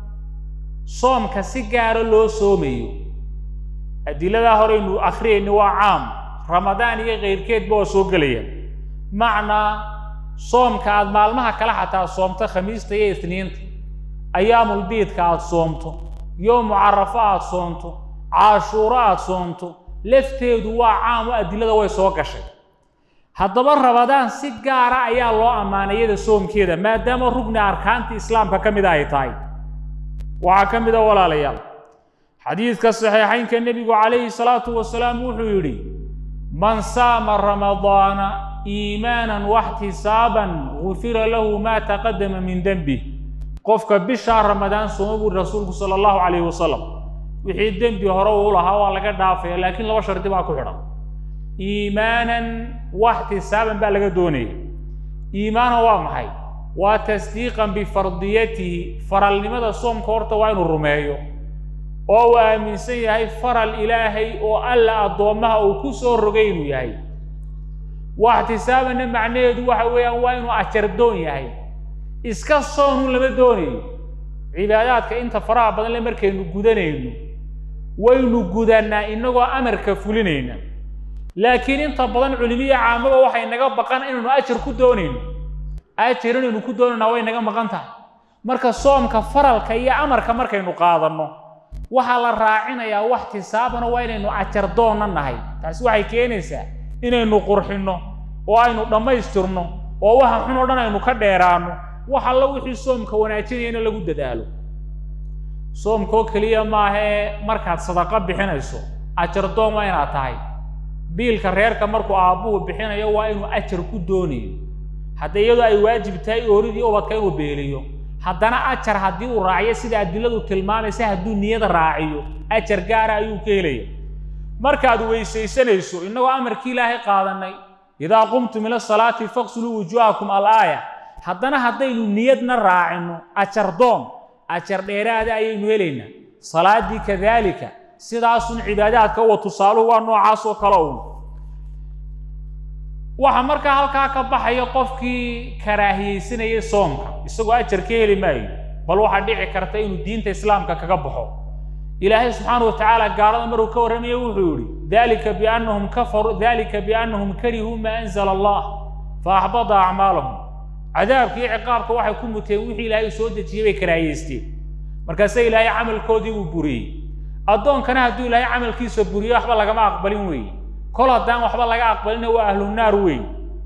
soomka si gaara loo soomayo adiladaa horeynu akhriyayni waa caam ramadaan iyo kayrkeedba waa soo gelayaan macnaa soomka aada maalmaha kale xataa soomto khamiista iyo isniinta ayaamulbiidka aada soomto yowmu carafo aada soomto caashuuro aada soomto lafteedu waa caam oo adilada way soo gashay haddaba ramadaan si gaara ayaa loo ammaanay iyada soomkeeda maadaama rugni arkaanta islaamka ka mida ay tahay waxaa ka mid a walaalayaal xadiidka saxiixaynka nebigu calayhi salaatu wasalaam wuxuu yidhi man saama ramadaana iimaanan waxtisaaban gufira lahu maa taqadama min dembih qofka bishaa ramadaan sooma buuri rasuulku sala allahu calayhi wasalam wixii dembi hore uu lahaa waa laga dhaafaya laakiin laba shardi baa ku xidhan iimaanan waxtisaaban baa laga doonaya iimaana waa maxay waa tasdiiqan bifardiyatihi faralnimada soomka horta waa inuu rumeeyo oo uu aaminsan yahay faral ilaahay oo alla addoommaha uu ku soo rogay inuu yahay waxtisaabanna macnaheedu waxa weeyaan waa inuu ajardoon yahay iska soonun lama doonayo cibaadaadka inta faraha badan le markaynu gudanayno waynu gudannaa inagoo amarka fulinayna laakiin inta badan culimiya caamaba waxay naga baqan inaynu ajar ku doonayno ajar inaynu ku doonaynaa way naga maqan tahay marka soomka faralka iyo amarka markaynu qaadanno waxaa la raacinayaa wax tisaabana waa inaynu ajar doonna nahay taasi waxay keenaysaa inaynu qurxinno oo aynu dhammaystirno oo waxa xun oo dhan aynu ka dheeraanno wax alla wixii soomka wanaajinayana lagu dadaalo soomkoo keliya maahee markaad sadaqo bixinayso ajardoon waa inaad tahay biilka reerka markuu aabbuhu bixinayo waa inuu ajar ku doonayo hadda iyadoo ay waajib tahay ooridii ubadka inuu beeliyo haddana ajar haddii uu raaciyo sida adiladu tilmaamaysa hadduu niyada raaciyo ajar gaara ayuu ka helaya markaad weysaysanayso innagoo amarkii ilaahay qaadanay idaa qumtum ila salaati faqsuluu wujuuhakum alaaya haddana haddaynu niyadna raacino ajardoon ajar dheeraada ayaynu helaynaa salaaddii kadaalika sidaasun cibaadaadka uwa tusaaluhu waa noocaas oo kale uun waxa markaa halkaa ka baxaya qofkii karaahiyeysanayay soomka isagoo ajar ka heli maayo bal waxaa dhici karta inuu diinta islaamka kaga baxo ilaahay subxaana wa tacaala gaalada maruu ka warramaya wuxuu yihi dalika biannahum kafaruu dalika biannahum karihuu maa anzala allah fa axbada acmaalahum cadaabka iyo ciqaabka waxay ku muteen wixii ilaahay soo dejiyey bay karaahiyeysteen markaase ilaahay camalkoodii uu buriyey addoonkana hadduu ilaahay camalkiisa buriyo waxba lagama aqbalin weeye kol haddaan waxba laga aqbalina waa ahlunaar weeye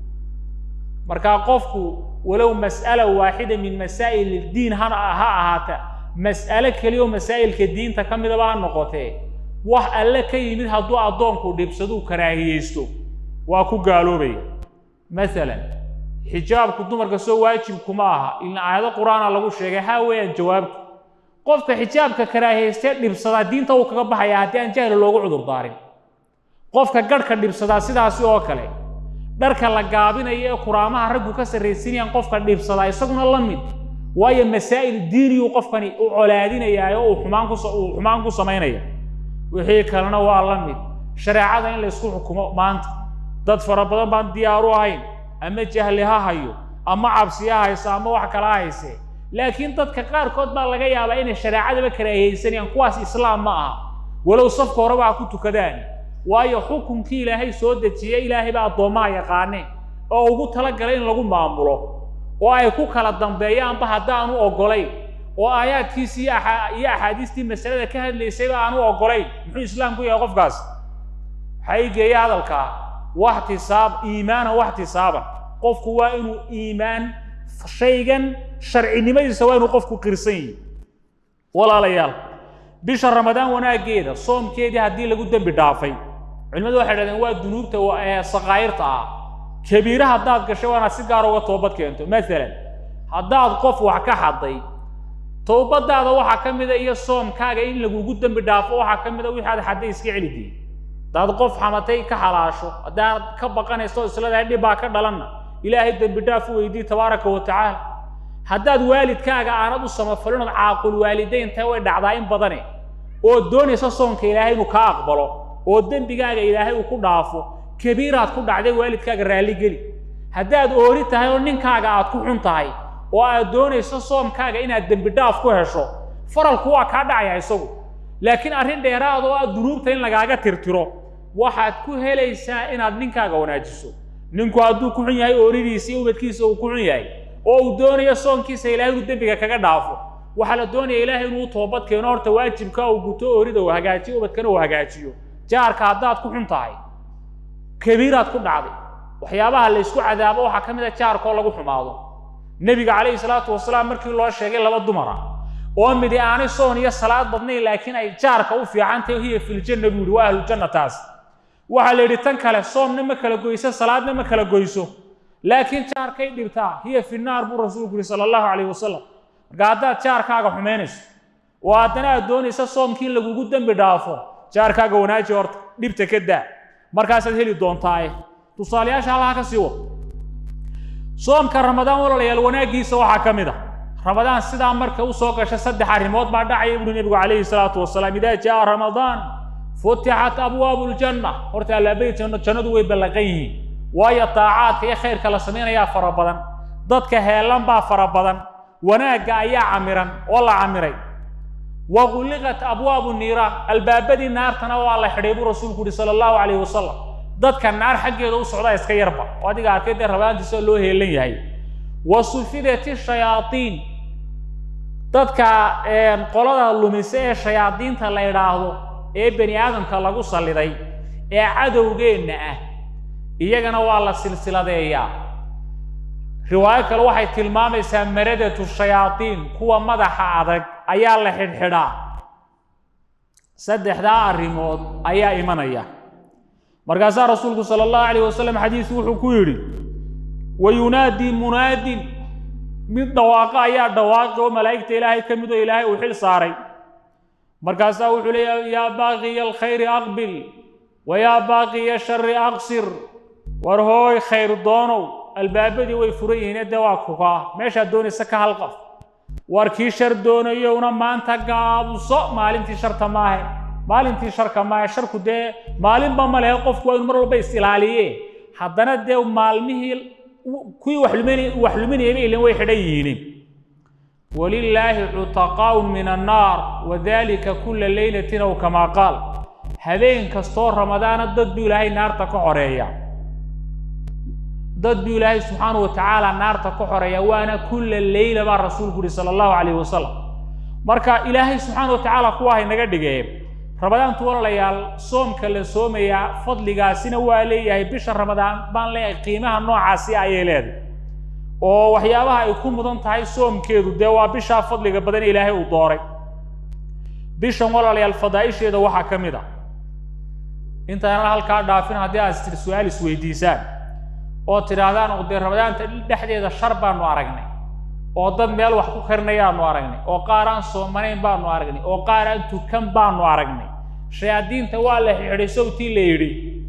markaa qofku walow mas'ala waaxida min masaa'il iddiin hana ha ahaata mas'alo keliyaoo masaa'ilka diinta ka midaba ha noqotee wax alle ka yimid hadduu addoonku dhibsaduu karaahiyeysto waa ku gaaloobaya masalan xijaabku dumarka soo waajibkuma aha ilna aayado qur-aana lagu sheegay haa weeyaan jawaabtu qofka xijaabka karaahiyeystee dhibsadaa diinta uu kaga baxaya haddii aan jahli loogu cudur daarin qofka garhka dhibsadaa sidaasi oo kale dharka la gaabinayo ee kuraamaha raggu ka sarraysinayaan qofka dhibsadaa isaguna la mid waayo masaa'il diiniyuu qofkani u colaadinayaa oo uu xumaan ku uu xumaan ku samaynaya wixii kalena waa la mid shareecada in la isku xukumo maanta dad fara badan baan diyaaru ahayn ama jahli ha hayo ama cabsi ha hayso ama wax kala hayse laakiin dadka qaarkood baa laga yaabaa inay shareecadaba karaahiyeysanayaan kuwaas islaam ma aha walow safka horeba ha ku tukadaan waayo xukunkii ilaahay soo dejiyey ilaahay baa addoommaha yaqaaneen oo ugu talagalay in lagu maamulo oo ay ku kala dambeeyaanba haddaanu oggolayn oo aayaadkiisii iyo axaadiistii masalada ka hadlaysayba aanu oggolayn muxuu islaamku yahay qofkaas waxaa ii geeya hadalkaa waxtisaab iimaana waxtisaaban qofku waa inuu iimaan shaygan sharcinimadiisa waa inuu qofku qirsan yihi walaalayaal bisha ramadaan wanaaggeeda soomkeedii haddii lagu dembi dhaafay culimadu waxay dhahdeen waa dunuubta ee sakaa'irta ah kabiire haddaad gashay waa inaad si gaar uga toobad keento maalan haddaad qof wax ka xaday towbadaada waxaa ka mida iyo soomkaaga in lagugu dembi dhaafo waxaa ka mida wixii aad xadday iska celidii haddaad qof xamatay ka xalaasho haddaad ka baqanayso isladahay dhib baa ka dhalanna ilaahay dembi dhaaf u weydii tabaaraka wa tacaala haddaad waalidkaaga aanad u samafalinood caaqul waalidaynta way dhacdaa in badane oo doonaysa soonka ilaahay inuu kaa aqbalo oo dembigaaga ilaahay uu ku dhaafo kabiiraad ku dhacday waalidkaaga raalligeli haddaad oori tahay oo ninkaaga aad ku xun tahay oo aad doonayso soomkaaga inaad dembi dhaaf ku hesho faralku waa kaa dhacaya isagu laakiin arrin dheeraad oo aad dunuubta in lagaaga tirtiro waxaad ku helaysaa inaad ninkaaga wanaajiso ninku hadduu ku xun yahay ooridiisa iyo ubadkiisa uu ku xun yahay oo uu doonayo soonkiisa ilaahay inuu dembiga kaga dhaafo waxaa la doonaya ilaahay inuu toobad keeno horta waajibka uu guto oorida uu hagaajiyo ubadkana uu hagaajiyo jaarka haddaad ku xun tahay kabiiraad ku dhacday waxyaabaha la ysku cadaabo waxaa ka mid a jaarka oo lagu xumaado nebiga calayhi salaatu wasalaam markii loo sheegay laba dumara oo midi aanay soon iyo salaad badnayn laakiin ay jaarka u fiican tahay hiya filjanna buu yihi waa ahlujanna taas waxaa la yidhi tan kale soomna ma kala goyso salaadna ma kala goyso laakiin jaarkay dhibtaa hiya fi naar buu rasuulku yihi sala allahu calayhi wasalam marka haddaad jaarkaaga xumaynayso oo haddana aad doonaysa soomkii in lagugu dembi dhaafo jaarkaaga wanaaji horta dhibta ka daa markaasaad heli doontaaye tusaalayaasha allaha ka sii wado soomka ramadaan walaalayaal wanaaggiisa waxaa ka mid a ramadaan sidaa marka u soo gasha saddex arrimood baa dhacaya buhi nebigu calayhi salaatu wasalaam idaa jaa ramadaan futixat abwaabu ljanna horta albaabay janno jannadu way ballaqan yihiin waayo daacaadka iyo khayrka la samaynayaa fara badan dadka heelan baa fara badan wanaagga ayaa camiran oo la camiray wa gulliqat abwaabu niiraan albaabadii naartana waa la xidhay buu rasuulku yihi sala allahu calayhi wasalam dadka naar xaggeeda u socdaa iska yarba oo adiga arkay dee rabaantiisa loo heelan yahay wa sufidat ishayaatiin dadka qolada lumise ee shayaadiinta la idhaahdo ee bani aadamka lagu salliday ee cadowgeenna ah iyagana waa la silsiladeeyaa riwaayo kale waxay tilmaamaysaa maradatu shayaadiin kuwa madaxa adag ayaa la xidhxidhaa saddexdaa arrimood ayaa imanaya markaasaa rasuulku sala allahu calayh wasalam xadiisu wuxuu ku yidhi wa yunaadii munaadin mid dhawaaqo ayaa dhawaaqi oo malaa'igta ilaahay ka mid oo ilaahay uu xil saaray markaasaa wuxuu leeyahay yaa baaqiya alkhayri aqbil wa yaa baaqiya shari aqsir war hooy khayr doonow albaabadii way furan yihiin dee waa kukaa meeshaad doonaysa ka halqaf war kii shar doonayowna maanta gaabuso maalintii sharta maahe maalintii sharka maahe sharku dee maalinba ma lehe qofku waa inu mar walba is ilaaliye haddana dee maalmihii kuwii wax luminayaba ilin way xidhan yihiin walilaahi cutaqaa'un min annaar wadalika kula leylatin ow kamaa qaal habeen kastoo ramadaana dad buu ilaahay naarta ka xoreeya dad buu ilaahay subxaanahu wa tacaala naarta ka xoreeya waana kulla leyla baa rasuulku yihi sala allahu calayhi wasalam marka ilaahay subxaana wa tacaala kuwa haynaga dhigee ramadaantu walaalayaal soomka la soomayaa fadligaasina waa leeyahay bisha ramadaan baan leeyahay qiimaha noocaasi ayay leedahay oo waxyaabaha ay ku mudan tahay soomkeedu dee waa bishaa fadliga badan ilaahay uu dooray bishan walaalayaal fadaa'isheeda waxaa ka mid a intaanan halkaa dhaafin haddii aad tir su-aal isweydiisaan oo tidhaahdaan dee ramadaanta dhexdeeda shar baanu aragnay oo dad meel wax ku karinayaanu aragnay oo qaar aan soomanayn baanu aragnay oo qaar aan tukan baanu aragnay shayaadiinta waa la xidhay sawtii la yidhi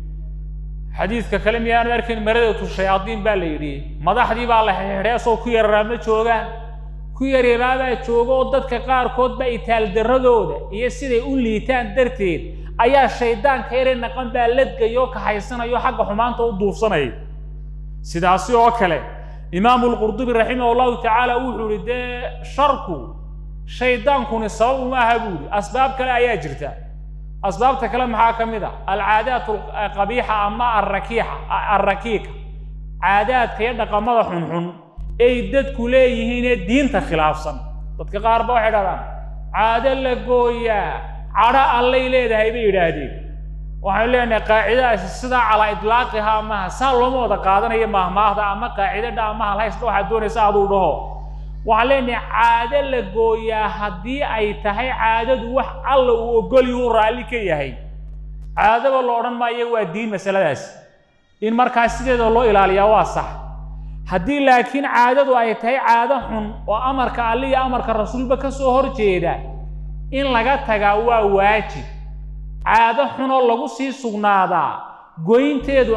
xadiidka kale miyaanu arkayn maradatu shayaadiin baa la yidhi madaxdii baa la xidhay asoo ku yararaa ma joogaan ku yaryaraabaa jooga oo dadka qaarkood baa itaaldarradooda iyo siday u liitaan darteed ayaa shaydaanka yare naqan baa ladgayoo kahaysanayo xagga xumaanta u duufsanaya sidaasi oo kale imaamu lqurdubi raximah allahu tacaala wuxuu yihi dee sharku shaydaankuni sabab uma aha buu yihi asbaab kale ayaa jirta asbaabta kale maxaa ka mid a alcaadaat qabiixa ama arakiixa alrakiika caadaadka iyo dhaqamada xunxun ay dadku leeyihiinee diinta khilaafsan dadka qaar ba waxay dhahdaan caado la gooyaa cadho allay leedahay bay yidhaahdeen waxaynu leenahay qaacidadaasi sidaa calaa idlaaqihaa maha saa looma wada qaadanayo mahmaahda ama qaacido dha ama halhaysdha waxaad doonaysa aduu dhaho waxaan leenahay caado la gooyaa haddii ay tahay caadadu wax alla uu ogolyu raalli ka yahay caadaba lo odhan maayo waa diin masaladaasi in markaas sideeda loo ilaaliyaa waa sax haddii laakiin caadadu ay tahay caado xun oo amarka alli iyo amarka rasuulba ka soo hor jeeda in laga tagaa waa waajib caado xunoo lagu sii sugnaadaa goynteedu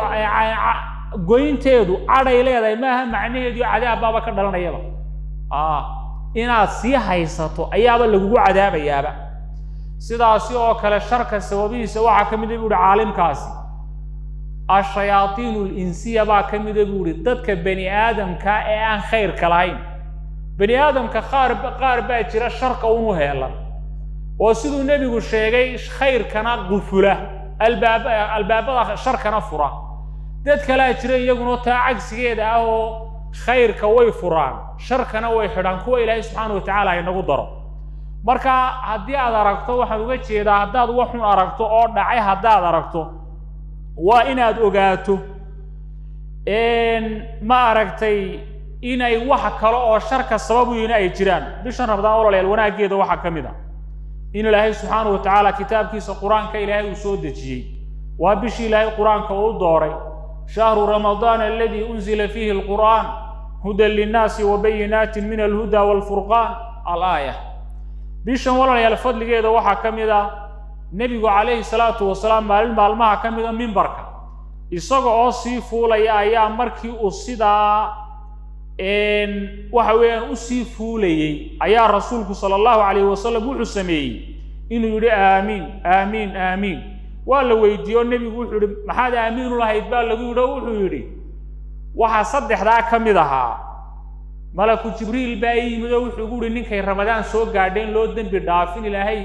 goynteedu cadhay leedahay maaha macnaheedu cadaabbaaba ka dhalanayaba inaad sii haysato ayaaba lagugu cadaabayaaba sidaasi oo kale sharka sababihiisa waxaa ka mida bu uhi caalimkaasi ashayaaiinu linsiya baa ka mida buu ihi dadka bani aadamka ee aan khayrka lahayn bani aadamka qaar qaar baa jira sharka unu heelan oo siduu nebigu sheegay khayrkana qufula albaab albaabada sharkana fura dad kalea jira iyaguna taa cagsigeeda ah oo khayrka way furaan sharkana way xidhaan kuwa ilaahay subxaana wa tacaala inagu daro marka haddii aad aragto waxaan uga jeedaa haddaad waxun aragto oo dhacay haddaad aragto waa inaad ogaato ma aragtay inay wax kale oo sharka sabab u yihiin ay jiraan bishan ramadaan ololayaal wanaaggeeda waxaa ka mid a in ilaahay subxaana wa tacaala kitaabkiisa qur-aanka ilaahay uu soo dejiyey waa bishii ilaahay qur-aanka uu dooray shahru ramadaan aladii unzila fiihi alqur'aan hudan linnaasi wa bayinaatin min alhuda waalfurqaan alaaya bishan walaalayaal fadligeeda waxaa ka mid ah nebigu calayhi salaatu wasalaam maalin maalmaha ka mida mimbarka isaga oo sii fuulaya ayaa markii uu sidaa waxa weeyaan usii fuulayey ayaa rasuulku sala allahu calayhi wasalam wuxuu sameeyey inuu yidhi aamiin aamiin aamiin waa la weydiiye oo nebigu wuxuu yihi maxaad aamiinu lahayd baa lagu yidhi oo wuxuu yidhi waxaa saddexdaa ka mid ahaa malaku jibriil baa ii yimid oo wuxuu gu uhi ninkay ramadaan soo gaadheen loo dembi dhaafin ilaahay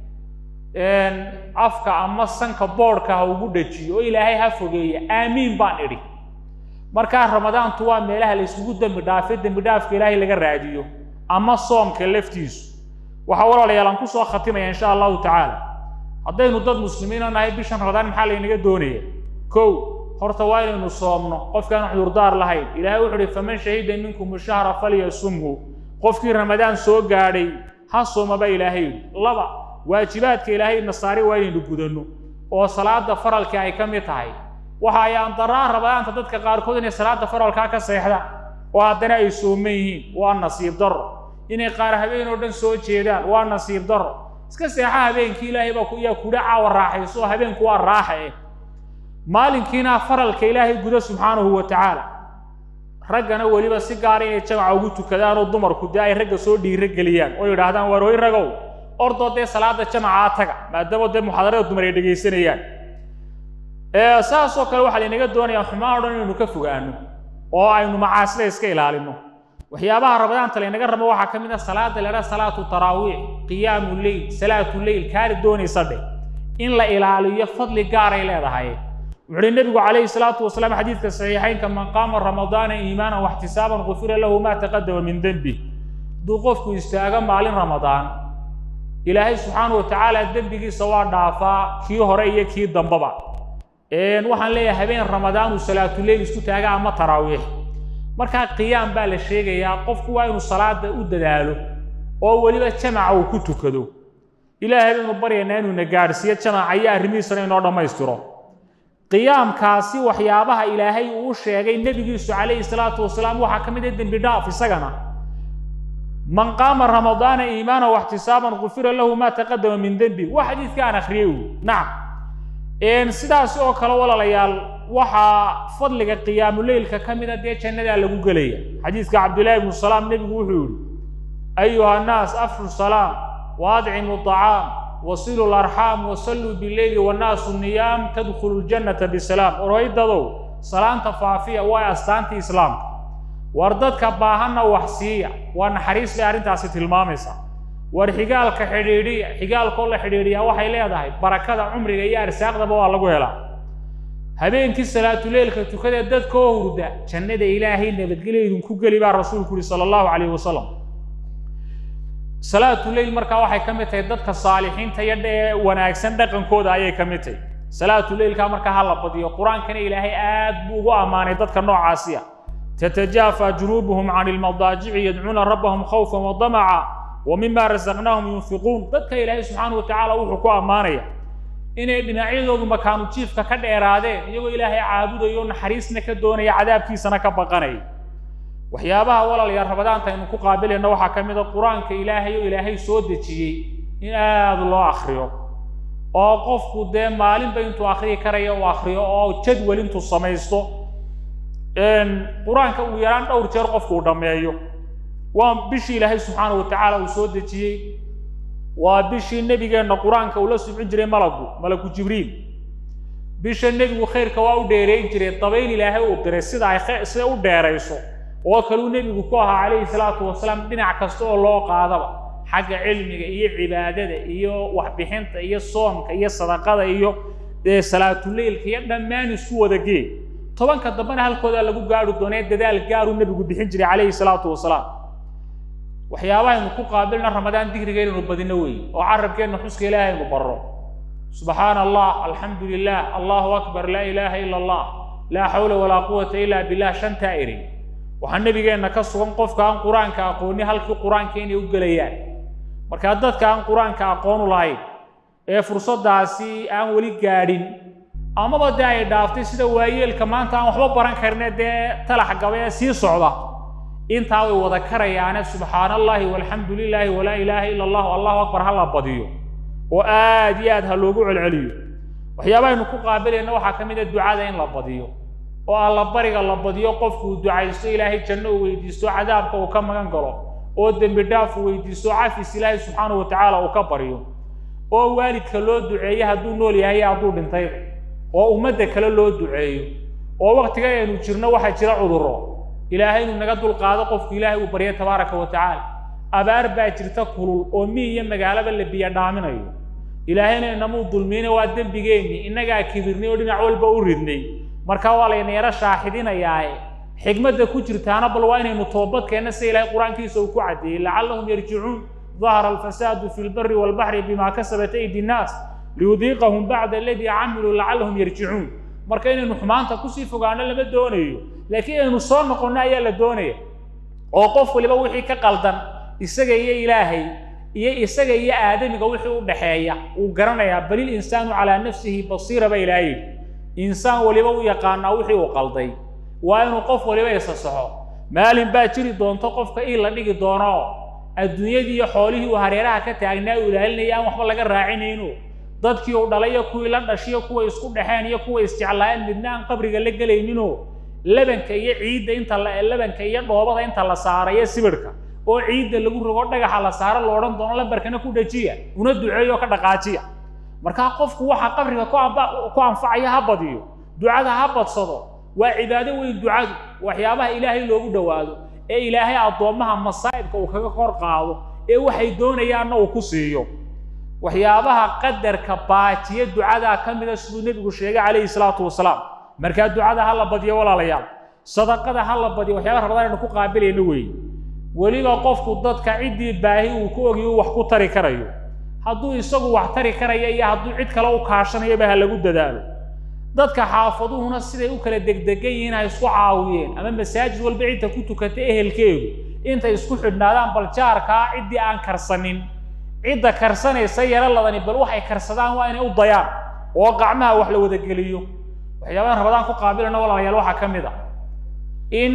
afka ama sanka boodhka ha ugu dhajiyo oo ilaahay ha fogeeya aamiin baan idhi markaa ramadaantu waa meelaha la isugu dembi dhaafay dembi dhaafka ilaahay laga raadiyo ama soomka laftiisu waxaa walaalayaal aan kusoo khatimaya insha allahu tacaala haddaynu dad muslimiina nahay bishan ramadaan maxaa laynaga doonaya kow horta waa inaynu soomno qofkaan cudurdaar lahayn ilaahay wuxu uhi faman shahida minkum shahra falyasumhu qofkii ramadaan soo gaadhay ha soomaba ilaahay yidhi laba waajibaadka ilaahay nasaari waa inaynu gudanno oo salaada faralka ay ka mid tahay waxa ay andaraa ramadaanta dadka qaarkood inay salaada faralkaa ka seexdaan oo haddana ay sooman yihiin waa nasiib darro inay qaar habeen oo dhan soo jeedaan waa nasiib darro iska seexa habeenkii ilaahay baa yaa kudha caawa raaxayso oo habeenku waa raaxa eh maalinkiina faralka ilaahay guda subxaanahu wa tacaala raggana weliba si gaara inay jamaca ugu tukadaan oo dumarku dee ay ragga soo dhiiro geliyaan oo yidhaahdaan waar hoy ragow ordoo dee salaada jamacaa taga maadaama dee muxaadarada dumar ay dhegaysanayaan saasoo kale waxaa laynaga doonayaa xumaan o dhan inaynu ka fogaano oo aynu macaasida iska ilaalino waxyaabaha ramadaanta laynaga rabo waxaa ka mid ah salaada la idhaha salaatu taraawiix qiyaamu leyl salaatu leyl kaali doonaysa dheh in la ilaaliyo fadli gaaray leedahay wuxu uhi nebigu calayhi salaatu wasalaam xadiidka saxiixaynka man qaama ramadaana iimaanan waxtisaaban gufira lahu maa taqadama min dembi hadduu qofku istaago maalin ramadaan ilaahay subxaana wa tacaala dembigiisa waa dhaafaa kii hore iyo kii dambaba waxaan leeyahay habeen ramadaanuu salaatuleyl isku taaga ama taraawiix markaa qiyaam baa la sheegayaa qofku waa inuu salaada u dadaalo oo weliba jamaca uu ku tukado ilaahay baynu baryaynaa inuu na gaadhsiiyo jamaca iyo arrimihiisana inoo dhammaystiro qiyaamkaasi waxyaabaha ilaahay uu u sheegay nebigiisu calayhi salaatu wasalaam waxaa ka mid ah dembi dhaaf isagana man qaama ramadaana iimaana waxtisaaban gufira lahu maa taqadama min dembi waa xadiidka aan akhriyey uu nacam sidaas oo kale walaalayaal waxaa fadliga qiyaamuleylka ka mida dee jannadaa lagu gelaya xadiidka cabdillahi ibnu salaam nebigu wuxuu yihi ayuha annaas afshu salaam wa adcimu طacaam wasilu larxaam wasalluu bileyli wannaasu niyaam tadkhulu ljannata bisalaam oraydadow salaanta faafiya waa astaantii islaamka war dadka baahanna wax siiya waa naxariis bay arrintaasi tilmaamaysaa war xigaalka xidhiidhiya xigaalkoo la xidhiidhiyaa waxay leedahay barakada cumriga iyo arsaaqdaba waa lagu helaa habeenkii salaatuleylka tukadee dadkoo hurda jannada ilaahay nabadgelya idinku geli baa rasuulku yihi sala allahu calayhi wasalam salaatuleyl markaa waxay ka mid tahay dadka saalixiinta iyo dhee wanaagsan dhaqankooda ayay ka mid tahay salaatuleylkaa markaa ha la badiyo qur-aankana ilaahay aad buu ugu ammaanay dadka noocaasi ah tatajaafa junuubuhum can ilmadaajici yadcuuna rabbahum khawfan wadamaca wa mima rasaqnaahum yunfiquun dadka ilaahay subxaana wa tacaala wuxuu ku ammaanaya inay dhinacyadoodu makaanu jiifka ka dheeraadeen iyagoo ilaahay caabudayo naxariisna ka doonaya cadaabkiisana ka baqanaya waxyaabaha walaalayaal ramadaanta aynu ku qaabilayno waxaa ka mid a qur-aanka ilaahay oo ilaahay soo dejiyey in aada loo akriyo oo qofku dee maalinba intuu akriyi karaya uu akriyo oo jadwal intuu samaysto qur-aanka uu yaraan dhowr jeer qofku uu dhammeeyo waa bishii ilaahay subxaana wa tacaala uu soo dejiyey waa bishii nebigeenna qur-aanka uu la subcin jiray malagu malaku jibriil bisha nebigu khayrka waa u dheereyn jiray dabayl ilaahay uu diray sida ay sida u dheerayso oo kaluu nebigu ku ahaa calayhi salaatu wasalaam dhinac kasta oo loo qaadaba xagga cilmiga iyo cibaadada iyo waxbixinta iyo soomka iyo sadaqada iyo dee salaatuleylka iyo dhammaan isku wada gee tobanka dambena halkoodaa lagu gaari doonee dadaal gaaruu nebigu bixin jiray calayhi salaatu wasalaam waxyaabahaynu ku qaabilna ramadaan digriga inaynu badino weeye oo carabkeenna xuska ilaahay aynu barro subxaana allah alxamdu lilah allahu akbar laa ilaaha ila allah laa xawla walaa quwata ila billah shantaa eri waxaa nebigeenna ka sugan qofka aan qur-aanka aqooni halkii qur-aanka inay u gelayaan markaa dadka aan qur-aanka aqoonu lahayn ee fursaddaasi aan weli gaadhin amaba dee ay dhaaftay sida waayeelka maanta aan waxba baran karine dee talax gaba ee sii socda intaa way wada karayaane subxaana allahi walxamdu lilaahi walaa ilaaha ila allahu allahu akbar ha la badiyo oo aad iyo aad ha loogu celceliyo waxyaabahaynu ku qaabilayna waxaa ka mid a ducada in la badiyo oo allabariga la badiyo qofku uu ducaysto ilaahay janno uu weydiisto cadaabka uu ka magan galo oo dembi dhaaf uu weydiisto cafis ilaahay subxaanahu wa tacaala uu ka baryo oo waalidka loo duceeyo hadduu nool yahay iyo hadduu dhintayba oo ummadda kale loo duceeyo oo waktiga aynu jirno waxaa jira cudurro ilaahay inuu naga dulqaado qofku ilaahay uu barya tabaaraka wa tacaala abaar baa jirta kulul oo mi iyo magaalaba la biyo dhaaminayo ilaahayna inamuu dulmiyeyna waa dembigeenni innagaa kibirnay oo dhinac walba u ridnay marka waa layna yaro shaaxidinayaae xikmadda ku jirtaana bal waa inaynu toobadkeenna sida ilaahay qur-aankiisa uu ku caddeeyey lacallahum yarjicuun ظهر الفساد في البر والبحر بما كسبت أيدي الناس ليذيقهم بعد الذي عملوا لعلهم يرجعون marka inaynu xumaanta kusii fogaano lama doonayo laakiin inaynu soo noqonno ayaa la doonaya oo qof waliba wixii ka qaldan isaga iyo ilaahay iyo isaga iyo aadamiga wixii u dhexeeya uu garanayaa balil insaanu calaa nafsihi basiira ba ilaahay yidhi insaan waliba u yaqaanaa wixii uu qalday waa inuu qof waliba isa saxo maalin baa jiri doonto qofka ii la dhigi doono adduunyadii iyo xoolihii uu hareeraha ka taagnaa uu ilaalinaya aan waxba laga raacinayno dadkii uu dhalay iyo kuwii la dhashiyo kuwa isku dhexeen iyo kuwa isjeclaayeen midna aan qabriga la gelayninoo lebanka iyo ciidda inta la lebanka iyo dhoobada inta la saarayo sibirhka oo ciidda lagu rogo dhagaxa la saaro lo odhan doono lambarkana ku dhajiya una duceeyo oo ka dhaqaajiya markaa qofku waxa qabriga ku amba ku anfacaya ha badiyo ducada ha badsado waa cibaado weyn ducadu waxyaabaha ilaahay loogu dhowaado ee ilaahay addoommaha masaa'ibka uu kaga kor qaado ee waxay doonayaanna uu ku siiyo waxyaabaha qadarka baajiya ducadaa ka mida siduu nebigu sheegay calayhi salaatu wasalaam markaa ducada ha la badiyo walaalayaal sadaqada ha la badiyo waxyaabaha rabadaan aynu ku qaabilayno weeye weliba qofku dadka ciddii baahi uu ku ogiyo uu wax ku tari karayo hadduu isagu wax tari karaya iyo hadduu cid kale u kaashanayaba ha lagu dadaalo dadka xaafaduhuna siday u kala degdegan yihiin ha isku caawiyeen ama masaajid walba cidda ku tukata ehelkeedu intay isku xidhnaadaan bal jaarkaa ciddii aan karsanin cidda karsanaysa yaro ladani bal waxay karsadaan waa inay u dayaan oo gacmaha wax la wadageliyo waxyaabahan rabadaan ku qaabilana walaalayaal waxaa ka mid a in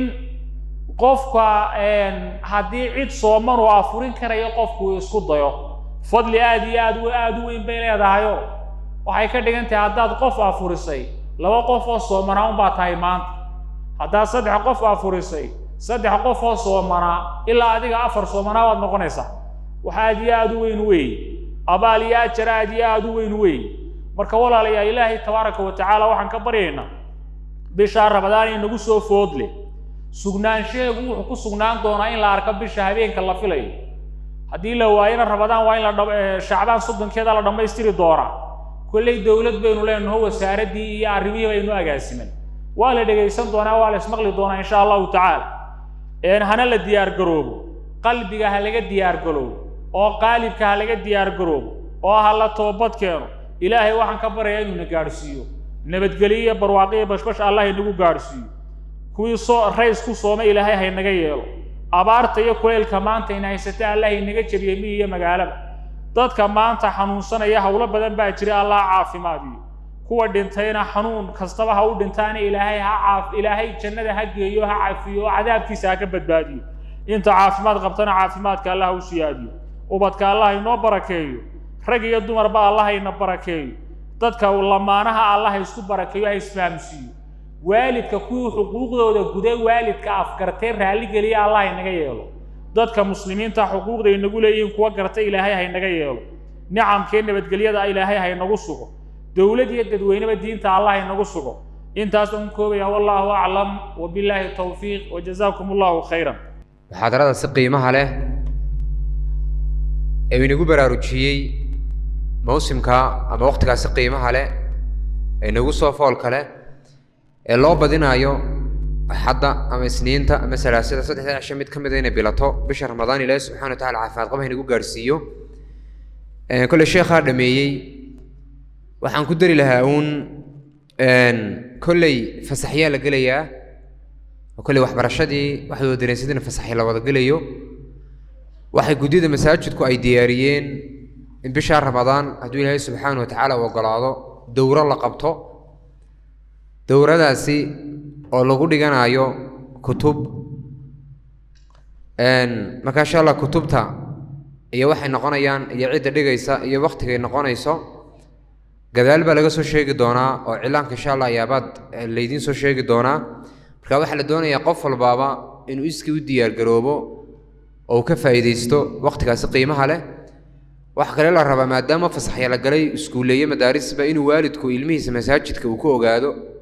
qofka haddii cid sooman uu afurin karayo qofku isku dayo fadli aad iyo aad aada u weyn bay leedahayo waxay ka dhigan tahay haddaad qof afurisay laba qof oo soomanaa unbaa tahay maanta haddaad saddex qof afurisay saddex qof oo soomanaa ilaa adiga afar soomanaa waad noqonaysaa wax aad iyo aada u weyn weeye abaal iyo ajar aad iyo aada u weyn weeye marka walaalayaa ilaahay tabaaraka wa tacaala waxaan ka baryaynaa bishaa rabadaan inagu soo foodle sugnaanshaheegu wuxuu ku sugnaan doonaa in la arko bisha habeenka la filayo haddii la waayana rabadaan waa in la shacbaan soddonkeeda la dhammaystiri doonaa kolley dowlad baynu leenaho wasaaraddii iyo arrimihii baynu agaasiman waa la dhegaysan doonaa waa la ismaqli doonaa insha allahu tacaala hana la diyaar garoobo qalbiga ha laga diyaar garoobo oo qaalibka ha laga diyaar garoobo oo ha la toobad keeno ilaahay waxaan ka baryayaa inuu na gaadhsiiyo nabadgelyo iyo barwaaqiyo bashbash allah inagu gaadhsiiyo kuwii soo rays ku soomay ilaahay haynaga yeelo abaarta iyo kuleylka maanta ina haysata allah inaga jebiyey mi iyo magaalaba dadka maanta xanuunsanaya howlo badan baa jira allah caafimaadiyo kuwa dhintayna xanuun kastaba ha u dhintaana ilaahay ha caaf ilaahay jannada ha geeyo ha cafiyo oo cadaabkiisa ha ka badbaadiyo inta caafimaad qabtana caafimaadka allah ha u siyaadiyo ubadka allah inoo barakeeyo rag iyo dumarba allah ina barakeeyo dadka lamaanaha allah ha isku barakeeyo ha isfahamsiiyo waalidka kuwii xuquuqdooda guday waalidka afgartay raalligeliya allah inaga yeelo dadka muslimiinta xuquuqda inagu leeyihiin kuwa garta ilaahay haynaga yeelo nicamkee nabadgelyada ilaahay haynagu sugo dowlad iyo dadweyneba diinta allah haynagu sugo intaas aan koobaya wallaahu aclam wabilaahi towfiiq wajazaakum allahu khayran muxaadarada si qiimaha leh ee inagu baraarujiyey mawsimka ama waqtigaasi qiimaha leh ee inagu soo foolka leh ee loo badinaayo axadda ama isniinta ama salaasada saddexda cisho mid ka mida inay bilato bisha ramadaan ilaahi subxana wa tacala caafimaad qaba inagu gaadhsiiyo kolley sheekhaa dhameeyey waxaan ku dari lahaa uun kolley fasaxyaa la gelayaa oo kolley waxbarashadii waxaad wada dareensadina fasaxya la wada gelayo waxay guddida masaajidku ay diyaariyeen in bishaa ramadaan hadduu ilaahay subxaana wa tacaala u ogolaado dowro la qabto dowradaasi oo lagu dhiganayo kutub marka insha allah kutubta iyo waxay noqonayaan iyo cidda dhigaysa iyo waktigay noqonayso gadaal baa laga soo sheegi doonaa oo cilaanka insha allah ayaabaad laydiin soo sheegi doonaa marka waxaa la doonayaa qof walbaaba inuu iskii u diyaargaroobo oo uu ka faa'iidaysto waktigaasi qiimaha leh waxa kale la rabaa maadaama fasaxya la galay iskuuleeye madaarisba inuu waalidku ilmihiisa masaajidka uu ku ogaado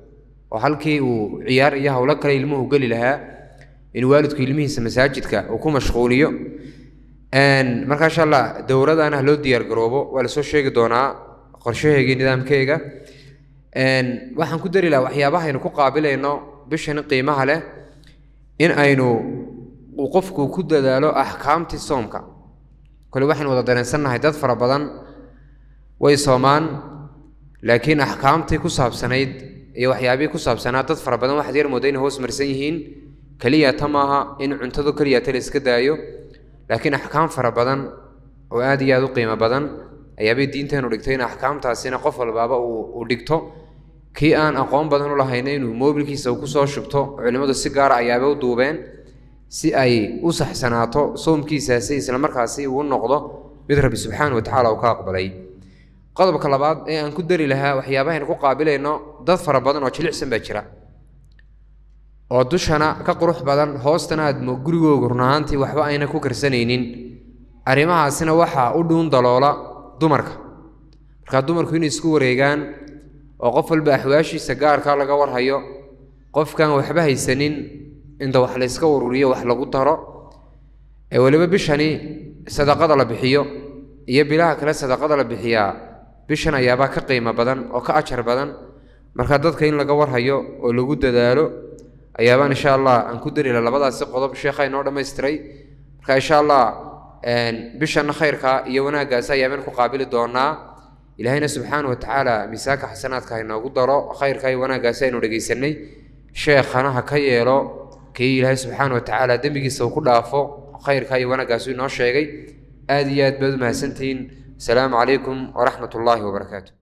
oo halkii uu ciyaar iyo howlo kale ilmuhu geli lahaa in waalidku ilmihiisa masaajidka uu ku mashquuliyo marka insha allah dowladana loo diyaar garoobo waa lasoo sheegi doonaa qorshaheega iyo nidaamkeega waxaan ku dari lahaa waxyaabaha aynu ku qaabilayno bishan qiimaha leh in aynu uu qofku ku dadaalo axkaamtii soomka kole waxaynu wada dareensannahay dad fara badan way soomaan laakiin axkaamtii ku saabsanayd iyo waxyaabihii ku saabsanaa dad fara badan waxaad yar mooda inay hoos marsan yihiin keliya ta maaha in cuntadu keliya ta la iska daayo laakiin axkaam fara badan oo aad iyo aad u qiimo badan ayaabay diinteenu dhigtay in axkaamtaasina qof walbaaba uu dhigto kii aan aqoon badan u lahayna inuu moobilkiisa uu kusoo shubto culimmadu si gaara ayaaba u duubeen si ay u saxsanaato soomkiisaasi islamarkaasi uu noqdo mid rabbi subxaana wa tacaala uu ka aqbalay qodobka labaad ee aan ku dari lahaa waxyaabahaynu ku qaabilayno dad fara badan oo jilicsan baa jira oo dushana ka qurux badan hoostana aad gurigooga runahaantii waxba ayna ku karsanaynin arrimahaasina waxaa u dhuun daloola dumarka markaa dumarku inay isku wareegaan oo qof walba axwaashiisa gaarkaa laga warhayo qofkaan waxba haysanin inta wax layska ururiyo wax lagu daro ee weliba bishani sadaqada la bixiyo iyo bilaha kale sadaqada la bixiyaa bishan ayaabaa ka qiimo badan oo ka ajar badan marka dadka in laga warhayo oo lagu dadaalo ayaabaan insha allah aan ku dari laha labadaasi qodob sheekha inoo dhammaystiray marka insha allah bishanna khayrka iyo wanaaggaasi ayaabaan ku qaabili doonaa ilaahayna subxaana wa tacaala miisaanka xasanaadka ha inoogu daro khayrka iyo wanaaggaasi aynu dhegaysanay sheekhana ha ka yeelo kii ilaahay subxaana wa tacaala dembigiisa uu ku dhaafo khayrka iyo wanaaggaasi inoo sheegay aad iyo aad baad u mahadsantihiin asalaamu calaykum waraxmat ullaahi wabarakaatu